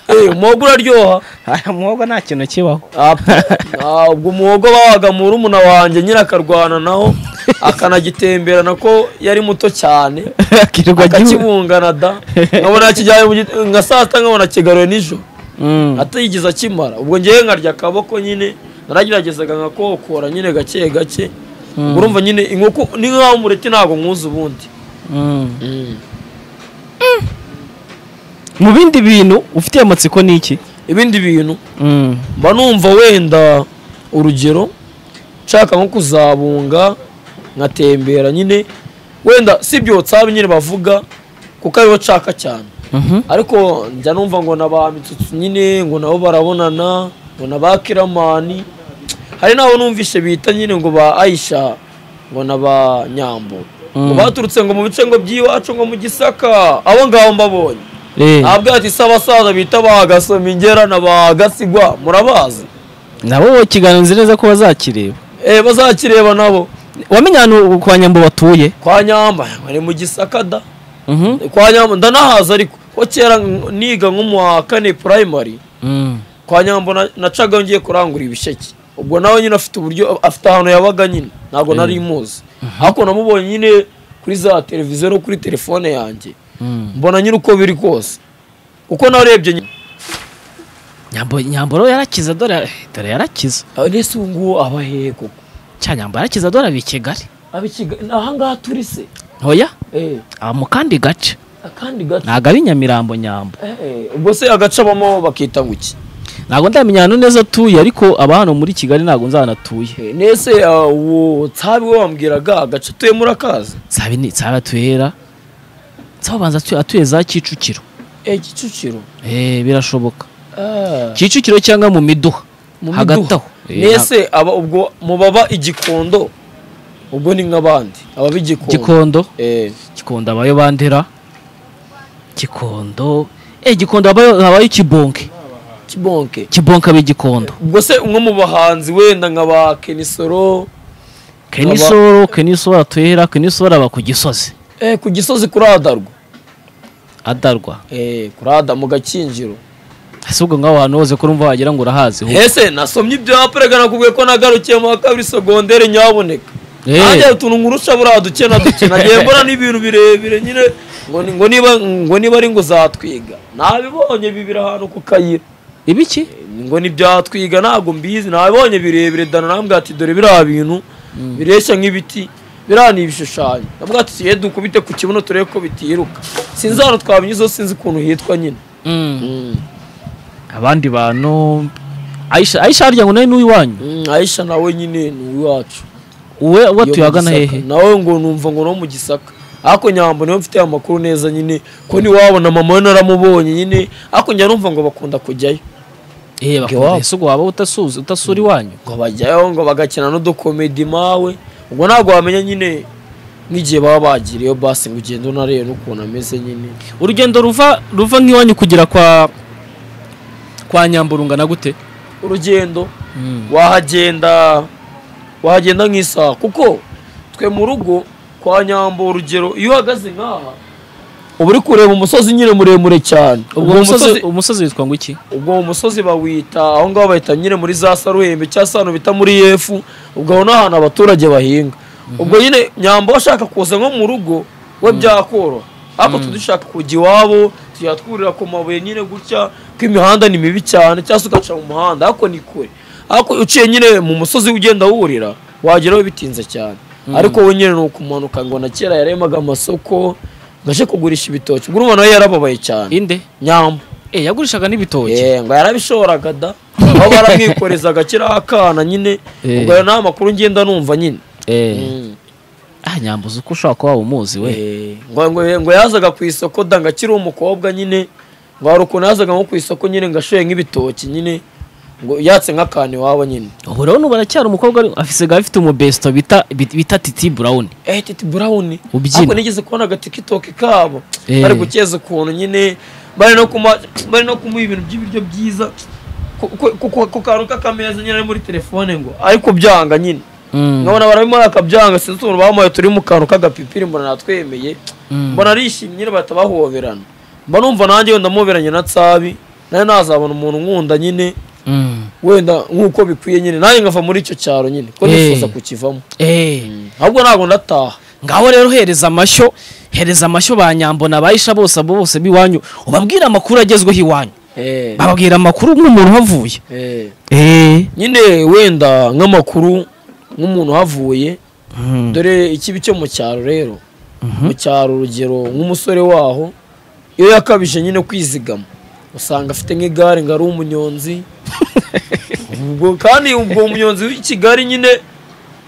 Eh, umuhogo uraryoha aya muhogo nta kintu kibaho Apa. Ah, ubwo umuhogo bawaga mu rumuna wanjye nyine akarwana naho akanagitemberana ko yari muto cyane akirirwa agiwe akakibungana da nkabona kijyanye mu giti- nka saa sita nkabona kigaruye nijoro Mm. atayigize akimara ubwo ngewe nkarya akaboko nyine narageragezaga nkakokora nyine gake gake Mm. urumva nyine inkoko ni nk'aho umureti ntabwo mwuzi ubundi Mm. mu bindi bintu ufitiye amatsiko ni iki ibindi bintu Mm. mba numva wenda urugero nshaka nko kuzabunga nkatembera nyine wenda si ibyo tsabi nyine bavuga kuko aribo nshaka cyane Mhm. ariko njya numva ngo na ba mitsutsu nyine ngo nabo barabonana ngo na ba kiramani hari n'abo numvishe bita nyine ngo ba ayisha ngo na ba nyambo ngo baturutse ngo mu bice ngo by'iwacu ngo mu gisaka abo ngabo mbabonye Eh, ntabwo ati se abasaza bita ba gasoma ingera na ba gasigwa murabazi nabo bakiganiriza neza ko bazakireba eh bazakireba nabo wamenye ahantu kwa nyambo batuye kwa nyamba bari mu gisaka da Mhm. kwa nyamba ndanahaza ariko ko kera niga nko mu wa kane primary Mm. kwa nyambo na- nacaga ngiye kurangura ibisheke ubwo nawe nyine afite uburyo afite ahantu yabaga nyine ntabwo nari muzi ariko namubonye nyine kuri za televiziyo no kuri telefone yanjye Mm. mbona nyine uko biri kose uko narebye nyine nyambo nyambo rero yarakiza dore dore yarakiza ese ubu ngubu aba hehe koko cya nyambo yarakiza dore abi Kigali aba i Kigali- ni aha ngaha turi se hoya Eh, aba mu kandi gace akandi gato ntabwo ari Nyamirambo nyambo Eh, ubwo se agace abamo bakita guki ntabwo ndamenya ahantu neza atuye ariko aba hano muri Kigali ntabwo nzanatuye nese ah, uwo tsabi we wambwiraga agace atuyemo urakazi sabi ni sabi atuhera sabi abanza atuye, atuye za Kicukiro eh kicukiro eh birashoboka Ah. Kicukiro cyangwa mu miduha Mu hagati miduha. aho Eh, nese aba ubwo mubaba igikondo ubwo ni nk'abandi ababa igikondo Gikondo Eh, Gikondo abayo bandera Gikondo eh Gikondo abayo abayo Kibonke kibonke Kibonke abe Gikondo ubwo se umwe mu bahanzi wenda nka ba kenisoro Kenisoro Kenisoro atuhera Kenisoro aba ku Gisozi eh, ku gisozi kuradarwa adarwa eh, kurada mu gakinjiro ese ubwo ngaho ahantu hose ko urumva wagira ngo urahazi ho ese nasomye ibyo yaprega nakubwiye ko nagarukiye mu wa kabiri sogondere nyaboneka Eh. nanjye utuntu nkurusha buriya duke na duke nagiye mbona n'ibintu birebire nyine ngo ni- ngo niba ngo niba ari ngo uzatwiga nabibonye bibira ahantu ku kayira ibiki ngo ntibyatwiga ntabwo mbizi nabibonye birebire dana nambwira ati dore biriya bintu bireshya nk'ibiti biriya ni ibishushanyo nabwira ati siye dukubite ku kibuno turebe ko bitiruka sinzi ahantu twabinyuzeho sinzi ukuntu hitwa nyine abandi bantu ayisha ayisha harya ngo nawe n'uwiwanyu Mm, Aisha nawe nyine ni uwacu uwe uwo Yo mu tuyagana Gisaka. hehe nawe ngo numva ngo no mu gisaka ariko nyambo niwe mfite amakuru neza nyine ko ntiwabona mama we naramubonye nyine ariko njya numva ngo bakunda kujyayo ehe iwabo. bakunda ese ngo waba utasuza utasura iwanyu ngo bajyayo ngo bagakina n'udukomedi mawe ubwo ntabwo wamenya nyine nk'igihe baba bagiriyeyo basi ngo ugende unarebe n'ukuntu ameze nyine urugendo ruva ruva nk'iwanyu kugera kwa kwa nyamburunga na gute urugendo wahagenda wahagenda nk'isaha kuko twe mu rugo kwa nyambo urugero iyo uhagaze nk'aha uba uri kureba umusozi nyine muremure cyane ubwo Ubwo umusozi umusozi witwa ngo iki ubwo uwo musozi bawita aho ngaho bahita nyine muri za saruhembe cyangwa se ahantu bita muri yefu ubwo aho ni ahantu abaturage bahinga ubwo nyine nyamba ashaka kuza nko mu rugo we byakoroha ariko twe dushaka kujya iwabo tujya twurira ku mabuye nyine gutya ko imihanda ni mibi cyane cyangwa se ugaca mu muhanda ariko ni kure ariko uciye nyine mu musozi ugenda wurira wageraho bitinze cyane ariko we nyine ni ukumanuka ngo na kera yaremaga amasoko ngo aje kugurisha ibitoki ubwo urumva nawe yarababaye cyane inde nyamba eh yagurishaga n'ibitoki Eh, ngo yarabishoboraga da aho baramwikorezaga kiriya akana nyine Eh. ubwo ayo ni amakuru ngenda numva nyine eh Mm. ah nyambuza uko ushobora kuba waba umuzi we Eh, ngo ngo ngo yazaga ku isoko da ngo akiri umukobwa nyine ngo hari ukuntu yazaga nko ku isoko nyine ngo ashoye nk'ibitoki nyine ngo yatse nk'akantu iwabo nyine ubu rero nubu aracyari umukobwa ari- afise ga afite umubesto bita bit- bita titi brown eh titi brown Ubyina. ariko nigeze kubona agatikitoki kabo Eh. bari gukeza ukuntu nyine bari no kuma bari no kumuha ibintu by'ibiryo byiza ku- ku- ku- ku kantu k'akameza nyine ari muri telefone ngo ariko byanga nyine nkabona barabimara akabyanga sinzi ukuntu bamuhaye turi mu kantu k'agapipiri mbona natwemeye Mm. mbona arishimye nyine bahita bahoberana mba numva nanjye wenda muhoberanye na tsabi nawe nazabona umuntu nkunda nyine Mm. wenda nk'uko bikwiye nyine nanjye nkava muri icyo cyaro nyine ko Eh. nifuza kukivamo eh ahubwo ntabwo ndataha ngaho rero hereza amashyo hereza amashyo ba nyambo nabayisha bose abo bose b'iwanyu ubabwire amakuru agezweho iwanyu Eh, bababwira amakuru nk'umuntu uhavuye eh. eh nyine wenda nk'amakuru nk'umuntu uhavuye dore ikibi cyo mu cyaro rero mu cyaro urugero nk'umusore waho iyo yakabije nyine kwizigama usanga afite nk'igare ngo ari umunyonzi ubwo kandi ubwo umunyonzi w'i kigali nyine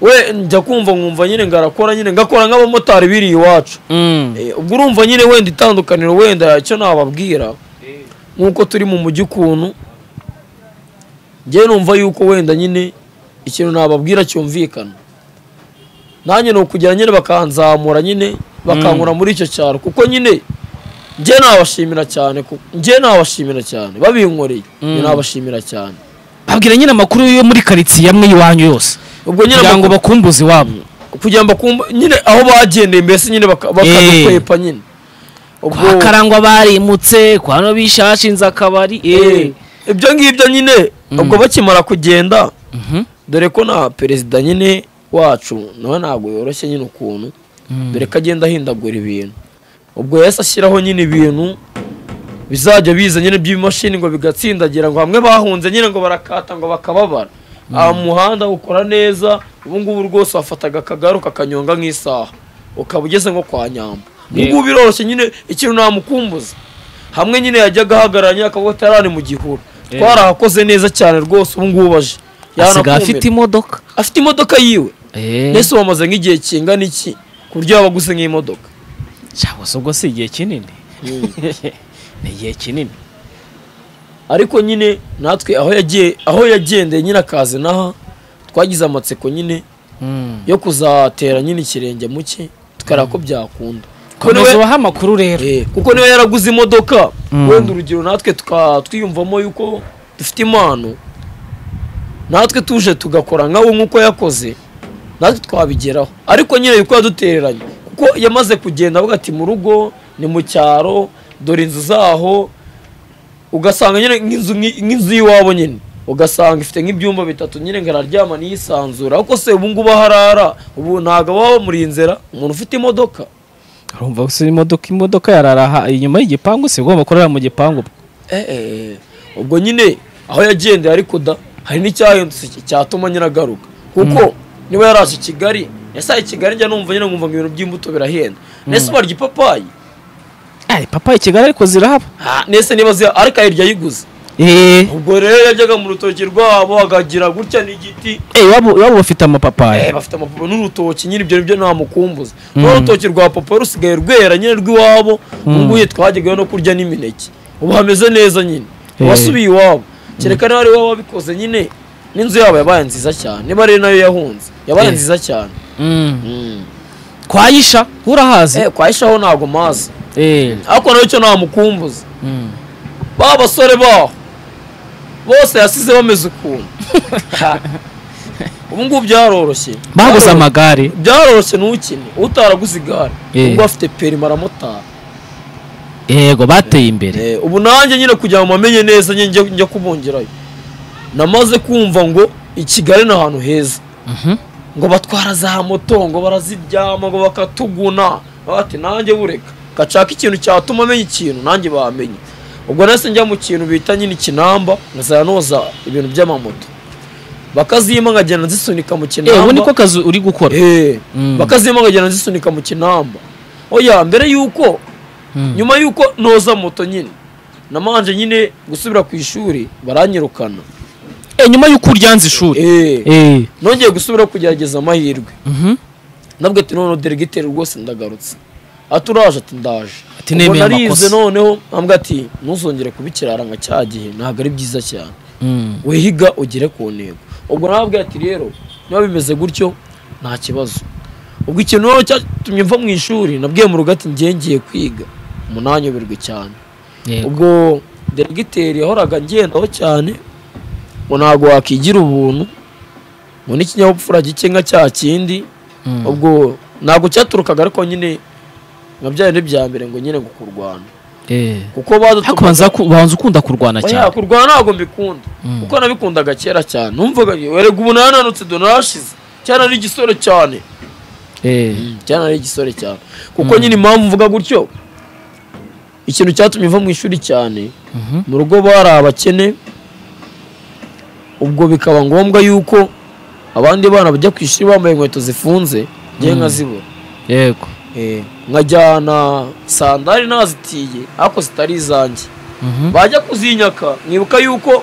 we njya kumva nkumva nyine ngo arakora nyine ngakora nk'abamotari biri iwacu Eh, ubwo urumva nyine wenda itandukaniro wenda icyo nababwira nk'uko turi mu mujyi ukuntu njyewe numva yuko wenda nyine ikintu nababwira cyumvikana nanjye ni ukugira nyine bakanzamura nyine bakankura muri icyo cyaro kuko nyine njye nabashimira cyane ku- njye nabashimira cyane babinkoreye njye Mm. nabashimira cyane babwira nyine amakuru yo muri karitsiye amwe y'iwanyu yose ubwo nyine kugira ngo amakuru- bakumbuze iwabo kugira ngo bakumva nyine aho bagendeye mbese nyine baka- bakadukwepa nyine kwa karangwa barimutse kwa no bisha bashinze akabari eh ibyo ngibyo nyine ubwo bakimara kugenda Mhm. dore ko na perezida nyine wacu nawe ntabwo yoroshye nyine ukuntu Mm. dore ko agenda ahindagura ibintu ubwo yahise ashyiraho nyine ibintu bizajya biza nyine by'imashini ngo bigatsindagira ngo hamwe bahunze nyine ngo barakata ngo bakababara aha muhanda ukora neza ubu ngubu rwose wafataga akagare ukakanyonga nk'isaha ukaba ugeze nko kwa nyamba ubu ngubu biroroshye nyine ikintu ntamukumbuza hamwe nyine yajyaga ahagarara nyine akavuga ati "Hariya ni mu gihuru twarahakoze neza cyane rwose ubu ngubu aje asigaye Yanakumira. afite imodoka afite imodoka yiwe eh mbese wamaze nk'igihe kingana iki ku buryo yaba aguze nk'imodoka cyangwa se ubwo si igihe kinini ni igihe kinini ariko nyine natwe aho yagiye aho yagendeye nyine akaza n'aha twagize amatsiko nyine Mm. yo kuzatera nyine ikirenge mu cye tukareba ko byakunda Kuko komeza niwe- ubahe amakuru rero Eh, kuko niba yaraguze imodoka Mm. wenda urugero natwe tuka- twiyumvamo yuko dufite impano natwe tuje tugakora nkawe nk'uko yakoze natwe twabigeraho ariko nyine yuko yadutereranye kuko yamaze kugenda avuga ati mu rugo ni mu cyaro dore inzu zaho ugasanga nyine nk'inzu nk'i- nk'inzu y'iwabo nyine ugasanga ifite nk'ibyumba bitatu nyine ngo araryama niyisanzura ariko se ubu ngubu aho arara ubu ntabwo baba bamurinzira umuntu ufite imodoka urumva gusa imodoka imodoka yararaha inyuma y'igipangu si ugomba kurara mu gipangu Eh, eh, ubwo nyine aho yagendeye ariko da hari n'icyahindutse ki- cyatuma nyine agaruka kuko niba yaraje i kigali yasaye i kigali njya numva nyine nkumva ngo ibintu by'imbuto birahenda nese barya ipapayi ari papa i kigali ariko zirahaba Ah, nese niba ziya ariko ayirya ayiguze eee ubwo rero yajyaga mu rutoki rwabo agagira gutya n'igiti iwabo iwabo bafite Eh, amapapayi bafite amapapa n'urutoki nyine ibyo nibyo nta mukumbuzi n'urutoki rwa papa rusigaye rwera nyine rw'iwabo nguye twajyagayo no kurya n'imineke ubu hameze neza nyine Eh. wasubiye iwabo kereka nawe iwabo wabikoze nyine n'inzu yabo yabaye nziza cyane niba ari nayo yahunze yabaye Eh. nziza cyane kwayisha urahazi eh kwahishaho ntago mazi eee ariko nawe cyo nta mukumbuzi ba basore baho bose yasize bameze ukuntu Ha. ubu ngubu byaroroshye baguze Byaroroshye. amagare byaroroshye ntukine utaraguze igare Eh. ubwo afite perima aramotara yego bateye imbere Eh, ubu nanjye nyine kugira ngo amenye neza nyine njya- njya kubongerayo namaze kumva ngo i kigali ni ahantu heza Mhm. ngo batwara za moto ngo baraziryama ngo bakatuguna bati nanjye bureka gashaka ikintu cyatuma amenya ikintu nanjye bamenye ubwo nahise njya mu kintu bita nyine ikinamba nkazajya noza ibintu by'amamoto bakazima nkagenda nzisunika mu eee ubu kinamba niko kazi uri gukora Eh, Mm. bakazima nkagenda nzisunika mu kinamba oya mbere yuko Mm. nyuma yuko noza moto nyine namanje nyine gusubira ku ishuri baranyirukana Eh, nyuma y'uko uryanze ishuri Eh, eee nongeye gusubira kugerageza amahirwe nabwo ati noneho deregiteri rwose ndagarutse ati uraje ati ndaje Ati nemeye Ubwo narize amakosa. noneho ambwa ati ntuzongere kubikirara nka cya gihe ntabwo ari byiza cyane wihiga ugere ku ntego ubwo nababwiye ati rero niba bimeze gutyo nta kibazo ubwo ikintu rero cyatumye mva mu ishuri nabwiye mu rugo ati ngiye ngiye kwiga umunanyoberwe cyane ubwo deregiteri yahoraga ngendaho cyane ngo ntabwo wakigira ubuntu ngo n'ikinyabupfura gike nka cya kindi ubwo ntabwo cyaturukaga ariko nyine nka bya bindi bya mbere ngo nyine ngo kurwana kuko badutumaga hakubanza ku- banza ukunda kurwana oya cyane kurwana ntabwo mbikunda Mm. kuko nabikundaga kera cyane numvaga werega ubu nananutse do narashize cyane ari igisore cyane eee cyane ari igisore cyane kuko nyine impamvu mvuga gutyo ikintu cyatumye mva mu ishuri cyane mu rugo bari abakene ubwo bikaba ngombwa yuko abandi bana bajya ku ishuri bambaye inkweto zifunze ngewe nkazibura yego Eh, nkajyana sandari nazitiye ariko zitari izanjye bajya kuzinyaka mwibuka yuko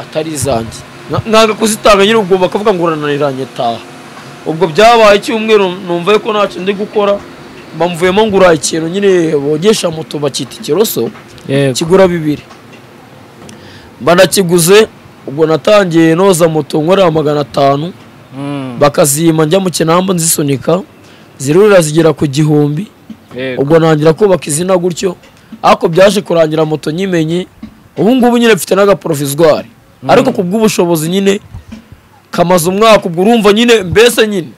atari izanjye Nka- nkanga kuzitanga nyine ubwo bakavuga ngo urananiranye taha ubwo byabaye icyumweru numva yuko ntacyo ndi gukora bamvuyemo ngura ikintu nyine bogesha moto bakita ikiroso yego kigura bibiri mba nakiguze ubwo natangiye noza moto nkorera magana atanu bakazima njya mu kinamba nzisunika zirurira zigera ku gihumbi ubwo ntangira kubaka izina gutyo ariko byaje kurangira moto nyimenye ubu ngubu nyine mfite n'agaporovizwari ariko ku bw'ubushobozi nyine kamaze umwaka ubwo urumva nyine mbese nyine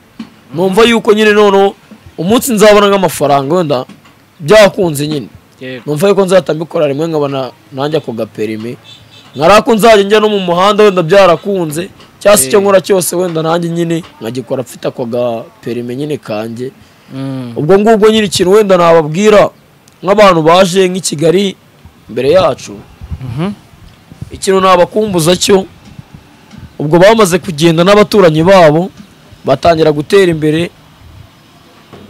numva yuko nyine noneho umunsi nzabona nk'amafaranga wenda byakunze nyine numva yuko nzahita mbikora rimwe nkabona nanjye ako gaperime nkari ako nzajya njya no mu muhanda wenda byarakunze cyangwa se icyo nkora cyose wenda nanjye nyine nkagikora mfite ako gaperime nyine kanjye ubwo ngubwo nyine ikintu wenda nababwira nk'abantu baje nk'i kigali imbere yacu ikintu nabakumbuza cyo ubwo bamaze kugenda n'abaturanyi babo batangira gutera imbere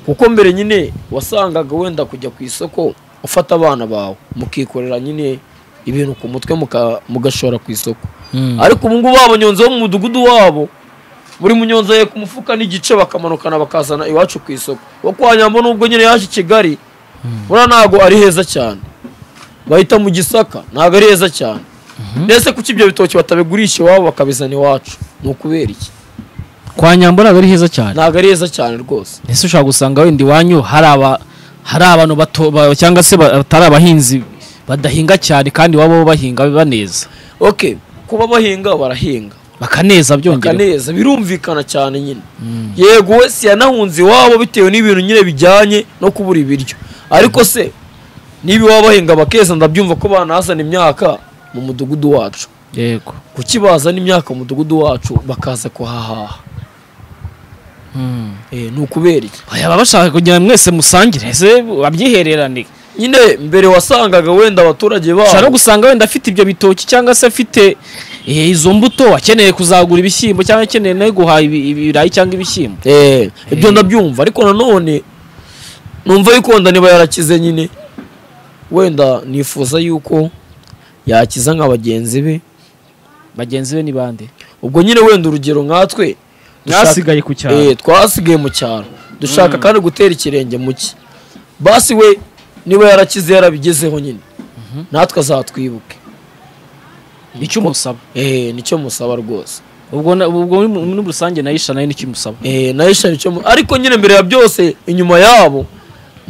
kuko mbere nyine wasangaga wenda kujya ku isoko ufata abana bawe mukikorera nyine ibintu ku mutwe muka- mugashora ku isoko ariko ubu ngubu abanyonzi bo mu mudugudu wabo buri munyonzi agiye ku mufuka n'igice bakamanukana bakazana iwacu ku isoko wo kwa nyambo nubwo nyine yaje i kigali buriya ntabwo ari heza cyane bahita mu gisaka ntabwo ari heza cyane mbese kuki ibyo bitoki batabigurisha iwabo bakabizana iwacu ni ukubera iki kwa nyambo ntabwo ari heza cyane ntabwo ari heza cyane rwose ese ushobora gusanga wenda iwanyu hari aba hari abantu bato ba- cyangwa se ba- batari abahinzi badahinga cyane kandi iwabo bo bahinga baneza ok kuba bahinga barahinga bakaneza byongera bakaneza birumvikana cyane nyine yego we si yanahunze iwabo bitewe n'ibintu nyine bijyanye no kubura ibiryo ariko se niba iwabo bahinga bakeza ndabyumva ko banazana imyaka mu mudugudu wacu yego kuki bazana imyaka mu mudugudu wacu bakaza kuhahaha Eh, ni ukubera iki baba bashaka kugira ngo mwese musangire ese babyihererane nyine mbere wasangaga wenda abaturage ushobora no babo gusanga wenda afite ibyo bitoki cyangwa se afite eh, izo mbuto akeneye kuzagura ibishyimbo cyangwa akeneye nawe guhaha ibi- ibirayi cyangwa ibishyimbo Eh, ibyo Eh. ndabyumva ariko nanone numva yuko wenda niba yarakize nyine wenda nifuza yuko yakiza nka bagenzi be bagenzi be ni bande ubwo nyine wenda urugero nkatwe dushaka- mwasigaye ku cyaro Eh, twasigaye mu cyaro dushaka kandi gutera ikirenge mu cye basi we niba yarakize yarabigezeho nyine natwe azatwibuke icyo umusaba Eh, nicyo musaba rwose ubwo na- ubwo muri muri rusange nayo ishana nicyo umusaba Eh, na Aisha nicyo mu- ariko nyine mbere ya byose inyuma yabo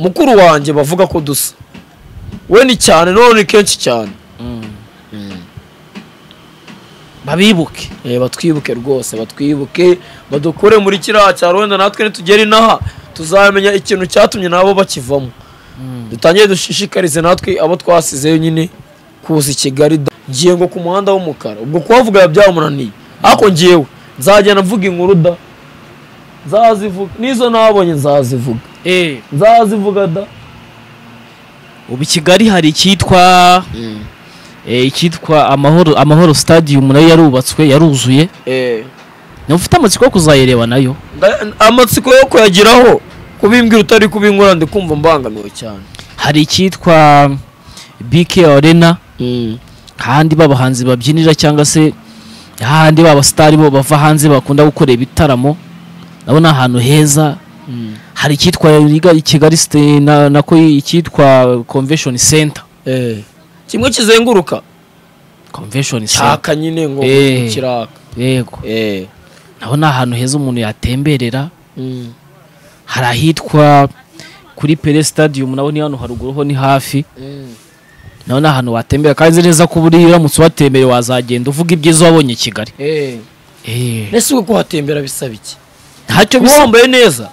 mukuru wanjye bavuga ko dusa we ni cyane none ni kenshi cyane babibuke Eh, batwibuke rwose batwibuke badukure muri kiriya cyaro wenda natwe nitugera inaha tuzamenya ikintu cyatumye nabo bakivamo dutangire dushishikarize natwe abo twasizeyo nyine kuza i kigali da- ngiye ngo ku muhanda w'umukara ubwo kuhavuga biba byamunaniye ariko ngewe nzagenda mvuga inkuru da nzazivuga n'izo nabonye nzazivuga nzazivuga da ubu i kigali hari icyitwa eh, icyitwa amahoro amahoro stadium nayo yarubatswe yaruzuye Eh, nawe ufite amatsiko yo kuzayireba nayo nda- amatsiko yo kuyageraho kubimbwira utari kubinkora ndi kumva mbangamiwe cyane hari icyitwa bk arena hahandi b'abahanzi babyinira cyangwa se hahandi b'abasitari bo bava hanze bakunda gukora ibitaramo nabo ni ahantu heza hari icyitwa Riga- kigali site na- nako icyitwa convention center Eh, kimwe kizenguruka convention center cyaka nyine ngo Eh. kiraka yego eh naho ni ahantu heza umuntu yatemberera Mm. hari ahitwa kuri pere stadium naho ni hano haruguru ho ni hafi naho ni ahantu watembera kandi nzi neza ko buriya uramutse uhatembereye wazagenda uvuga ibyiza wabonye i kigali Eh. Eh, ese uko kuhatembera bisaba iki ntacyo kuba bisa wambaye neza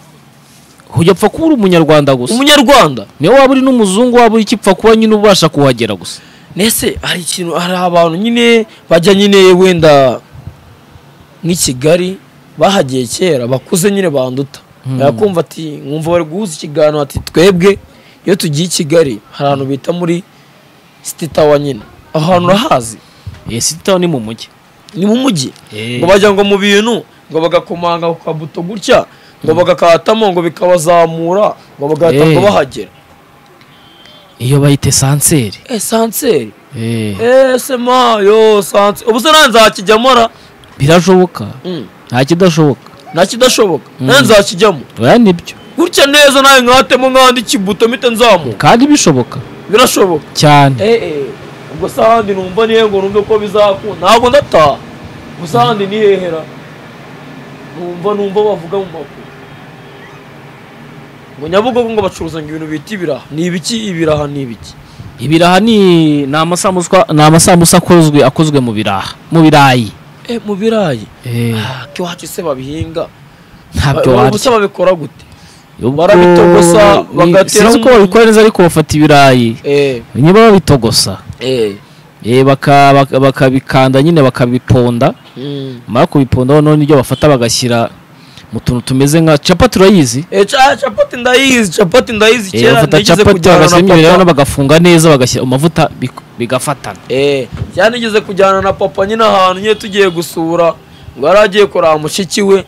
ujya upfa kuba uri umunyarwanda gusa umunyarwanda niyo waba uri n'umuzungu waba uri ikipfa kuba nyine ubasha kuhagera gusa nese hari ikintu hari abantu nyine bajya nyine wenda nk'i kigali bahagiye kera bakuze nyine banduta Mm. yakumva ati nkumva bari guhuza ikiganiro ati twebwe iyo tugiye i kigali hari ahantu bita muri sititawa nyine aho hantu urahazi Eh, sitawu ni mu mujyi ni mu mujyi Eh, ngo bajya ngo mu bintu ngo bagakomanga ku kabuto gutya ngo bagakatamo ngo bikabazamura ngo bagahita ngo Eh. bahagera iyo bayita esanseri esanseri Eh, ese mayo sanse ubu se nanjye nzakijyamo ra birashoboka Mm. nta kidashoboka nta kidashoboka nanjye nzakijyamo oya nibyo gutya neza nawe nkatemo nkandi kibuto mpite nzamuka kandi bishoboka birashoboka cyane eh eh ubwo se ahandi numva nihe ngo numve ko bizakunda ntabwo ndataha gusa ahandi nihehera numva numva bavuga mu makuru ngo nyabugogo ngo bacuruza ngo ibintu bita ibiraha ni ibiki ibiraha ni ibiki ibiraha ni ni amasambusa ni amasambusa akozwe akozwe mu biraha mu birayi eh mu birayi Eh, Ah, iwacu se babihinga ntabyo Ba- warya ubuse babikora gute Ubwo- barabitogosa, ni- bagateraho sinzi ko umunyu. babikora neza ariko bafata ibirayi eh niba babitogosa eh eh, baka- baka- bakabikanda nyine bakabiponda mm. bamara kubipondaho noneho nibyo bafata bagashyira mu tuntu tumeze nka capati urayizi eh ca- capati ndayizi capati ndayizi Eh, kera bafata nigeze capati bagashyiramo kujyana ibirayi na papa bagafunga neza bagashyira amavuta bik- bigafatana eh kera nigeze kujyana na papa nyine ahantu nyine tugiye gusura ngo yari agiye kureba mushiki we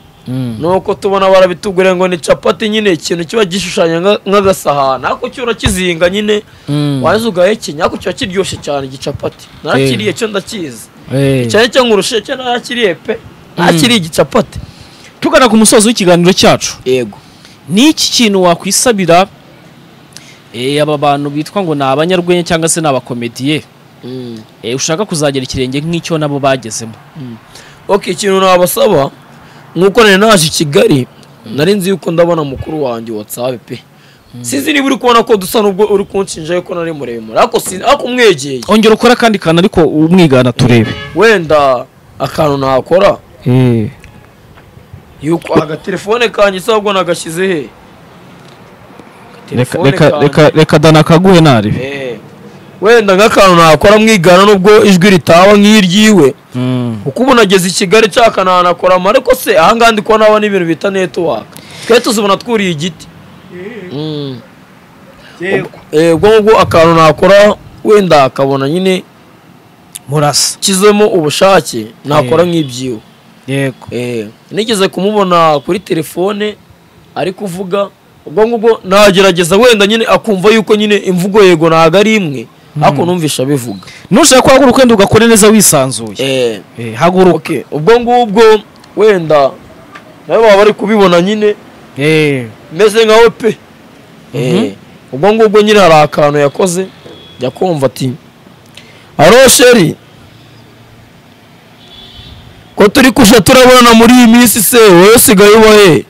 nuko tubona barabituguriye ngo ni capati nyine ikintu kiba gishushanya nka- nk'agasahani ariko cyo urakizinga nyine Mm. waza ugahekenya ariko kiba kiryoshye cyane igicapati narakiriye cyo ndakizi Eh. cyane cyo nkurushe cyo narakiriye pe narakiriye igicapati tugana ku musozo w'ikiganiro cyacu yego ni iki kintu wakwisabira eh, aba bantu bitwa ngo ni abanyarwenya cyangwa se ni abakomediye eh, ushaka kuzagera ikirenge nk'icyo nabo bagezemo ok ikintu nabasaba nuko nari naje i kigali nari nzi yuko ndabona mukuru wanjye watsabe pe sinzi niba uri kubona ko dusa n'ubwo uri kunshinja yuko nari muremure ariko sinzi ariko umwegeye ongera ukora akandi kantu ariko umwigana turebe wenda akantu nakora yuko agatelefone kanjye se ahubwo nagashyize he reka Telefone reka kanjye. reka reka dana akaguhe naribi Eh, wenda nk'akantu nakora mwigana nubwo ijwi ritaba nk'iry'iwe Mm. kuko ubu nageze i kigali nshaka nanakoramo ariko se ahangaha ndi kubona habona ibintu bita netiwaka twe tuzibona twuriye igiti Mm. Eh, ubwo ngubwo akantu nakora wenda akabona nyine murasa kizemo ubushake nakora Eh. nk'ibyiwe yego Eh, nigeze kumubona kuri telefone ari kuvuga ubwo ngubwo nagerageza wenda nyine akumva yuko nyine imvugo yego ntabwo ari imwe ariko numvisha abivuga nushaka guhaguruka wenda ugakora neza wisanzuye Eh, Eh, haguruka okay, ubwo ngubwo wenda nawe baba bari kubibona nyine Eh, meze nkawe pe Eh, ubwo ngubwo nyine hari akantu yakoze jya kumva ati aro sheri ko turi kuja turabonana muri iyi minsi se wowe usigaye uba he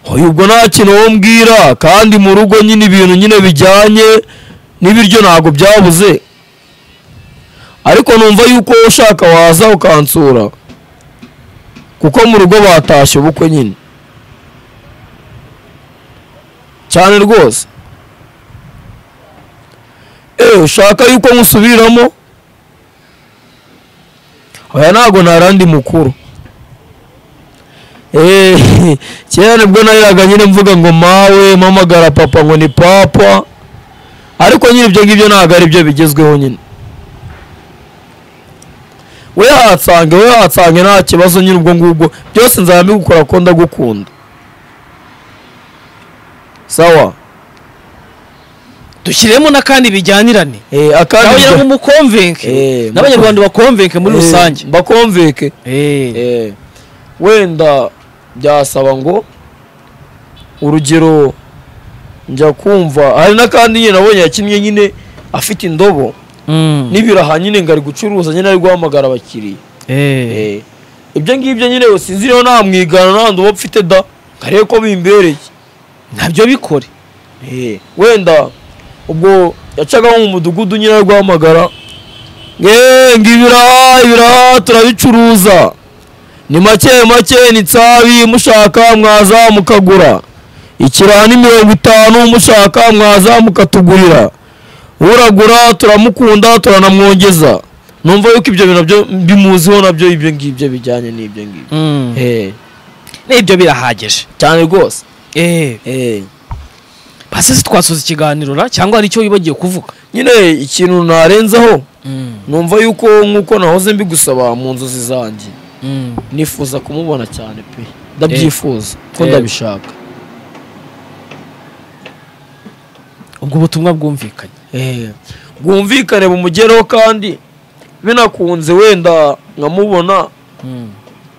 oya ubwo nta kintu wowe mbwira kandi mu rugo nyine ibintu nyine bijyanye n'ibiryo ntabwo byabuze ariko numva yuko wowe ushaka waza ukansura kuko mu rugo batashye ubukwe nyine cyane rwose eee ushaka yuko musubiramo oya ntabwo ntarandi mukuru eee kera nibwo nariraga nyine mvuga ngo mawe mpamagara papa ngo ni papa ariko nyine ibyo ngibyo ntabwo ari byo bigezweho nyine we hatsange we hatsange nta kibazo nyine ubwo ngubwo byose nzaba mbigukora ko ndagukunda sawa dushyiremo n'akandi bijyanirane Eh, akandi nabagira ngo bijya- mukomvenke Eh, n'abanyarwanda bakomvenke muri Eh, rusange bakomveke Eh, Eh, wenda byasaba ngo urugero njya kumva hari n'akandi nyine nabonye yakinnye nyine afite indobo mm, n'ibiraha nyine ngo ari gucuruza nyine ari guhamagara abakiriya eh, Eh, ibyo ngibyo nyine sinziriho nta mwigana nta nduba mfite da nkarebe ko bimbereye ntabyo bikore Eh, wenda ubwo yacaga nko mu mudugudu nyine ari guhamagara "Eh, ngo ibiraha ibiraha turabicuruza ni make make ni tsabi mushaka mwaza mukagura ikiraha ni mirongo itanu mushaka mwaza mukatugurira uragura turamukunda turanamwongeza numva yuko ibyo bintu nabyo bimuziho nabyo ibyo ngibyo bijyanye n'ibyo ngibyo Mm, Eh, n'ibyo birahagije cyane rwose Eh, Eh. basi se twasoza ikiganiro ra cyangwa hari icyo wibagiye kuvuga nyine ikintu narenzaho numva yuko nk'uko nahoze mbigusaba mu nzozi zanjye Mm, nifuza kumubona cyane pe ndabyifuza ko Eh. ndabishaka ubwo ubutumwa bwumvikanye Eh, bwumvikane bumugereho kandi binakunze wenda nkamubona Mm,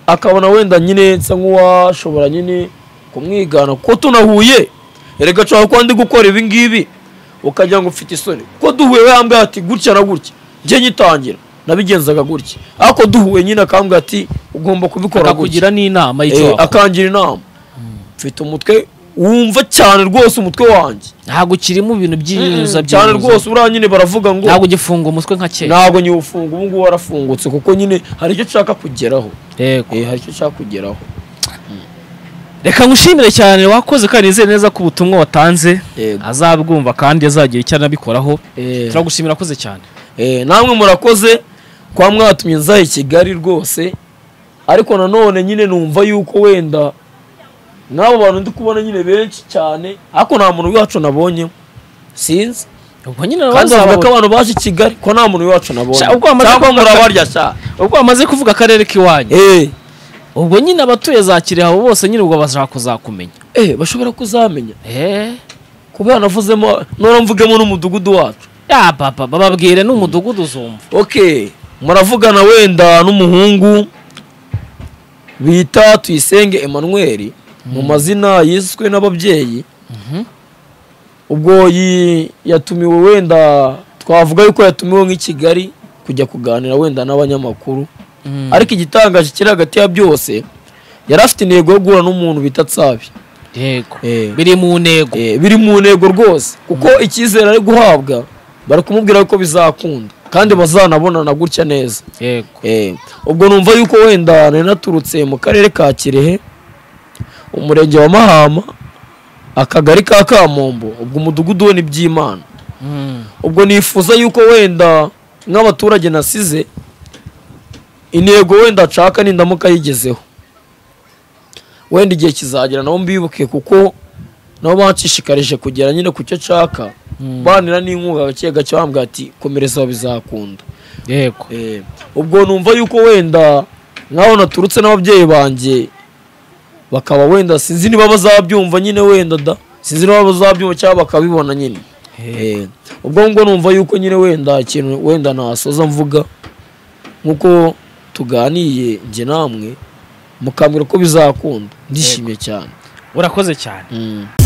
akabona wenda nyine nsa nk'uwashobora nyine kumwigana ko tunahuye erega nshobora kuba ndi gukora ibi ngibi ukagira ngo ufite isoni ko duhuye we yambwira ati gutya na gutya njye nyitangira nabigenzaga gutya ariko duhuye nyine akambwira ati ugomba kubikora gutya akakugira n'inama y'icyo Eh, wakora akangira inama mfite umutwe wumva cyane rwose umutwe wanjye ntabwo ukirimo ibintu byiyuza cyane rwose buriya nyine baravuga ngo ntabwo ugifunga umutwe nka kera ntabwo nyiwufunga ubu ngubu warafungutse kuko nyine hari icyo nshaka kugeraho Yego. Eh, hari icyo nshaka kugeraho reka ngushimire cyane wakoze kandi nizeye neza ko ubutumwa watanze Yego. azabwumva kandi azagira icyo anabikoraho Eh. turagushimira akoze cyane Eh, namwe murakoze kwa mwatumye nza i kigali rwose ariko nanone nyine numva yuko wenda n'abo bantu ndi kubona nyine benshi cyane ariko nta muntu wacu nabonye sinzi ubwo nyine kandi bavuga ko abazababona abantu baje i kigali ko nta muntu wacu nabonye Sha, ubwo bamaze cyangwa kuvuga- murabarya sha ubwo bamaze kuvuga akarere k'iwanyu Eh, ubwo nyine abatuye za kirehe abo bose nyine ubwo bashaka kuzakumenya eh, bashobora kuzamenya Eh, kubera navuzemo nora mvugemo n'umudugudu wacu ya papa bababwire n'umudugudu uzumva okay muravugana wenda n'umuhungu bita tuyisenge emmanuel mu mazina yiswe n'ababyeyi ubwo yi- yatumiwe wenda twavuga yuko yatumiwe nk'i kigali kujya kuganira wenda n'abanyamakuru ariko igitangaje kiri hagati ya byose yari afite intego yo guhura n'umuntu bita tsabi yego Eh. biri mu ntego Eh, biri mu ntego rwose kuko icyizere ari guhabwa bari kumubwira yuko bizakunda kandi bazanabonana gutya neza yego Eh, ubwo numva yuko wenda nari naturutse mu karere ka kirehe umurenge wa mahama akagari ka kamombo ubwo umudugudu we ni by'imana ubwo nifuza yuko wenda nk'abaturage nasize intego wenda nshaka nindamuka yigezeho wenda igihe kizagera nabo mbibuke kuko nabo banshishikarije kugera nyine ku cyo nshaka banira n'inkunga gake gake bambwira ati komereza aho bizakunda yego Eh, ubwo numva yuko wenda nk'aho naturutse n'ababyeyi banjye bakaba wenda sinzi niba bazabyumva nyine wenda da sinzi niba bazabyumva cyangwa bakabibona nyine Eh, ubwo ngo numva yuko nyine wenda ikintu wenda nasoza mvuga nk'uko tuganiye njye namwe mukambwira ko bizakunda ndishimye cyane urakoze cyane Mm.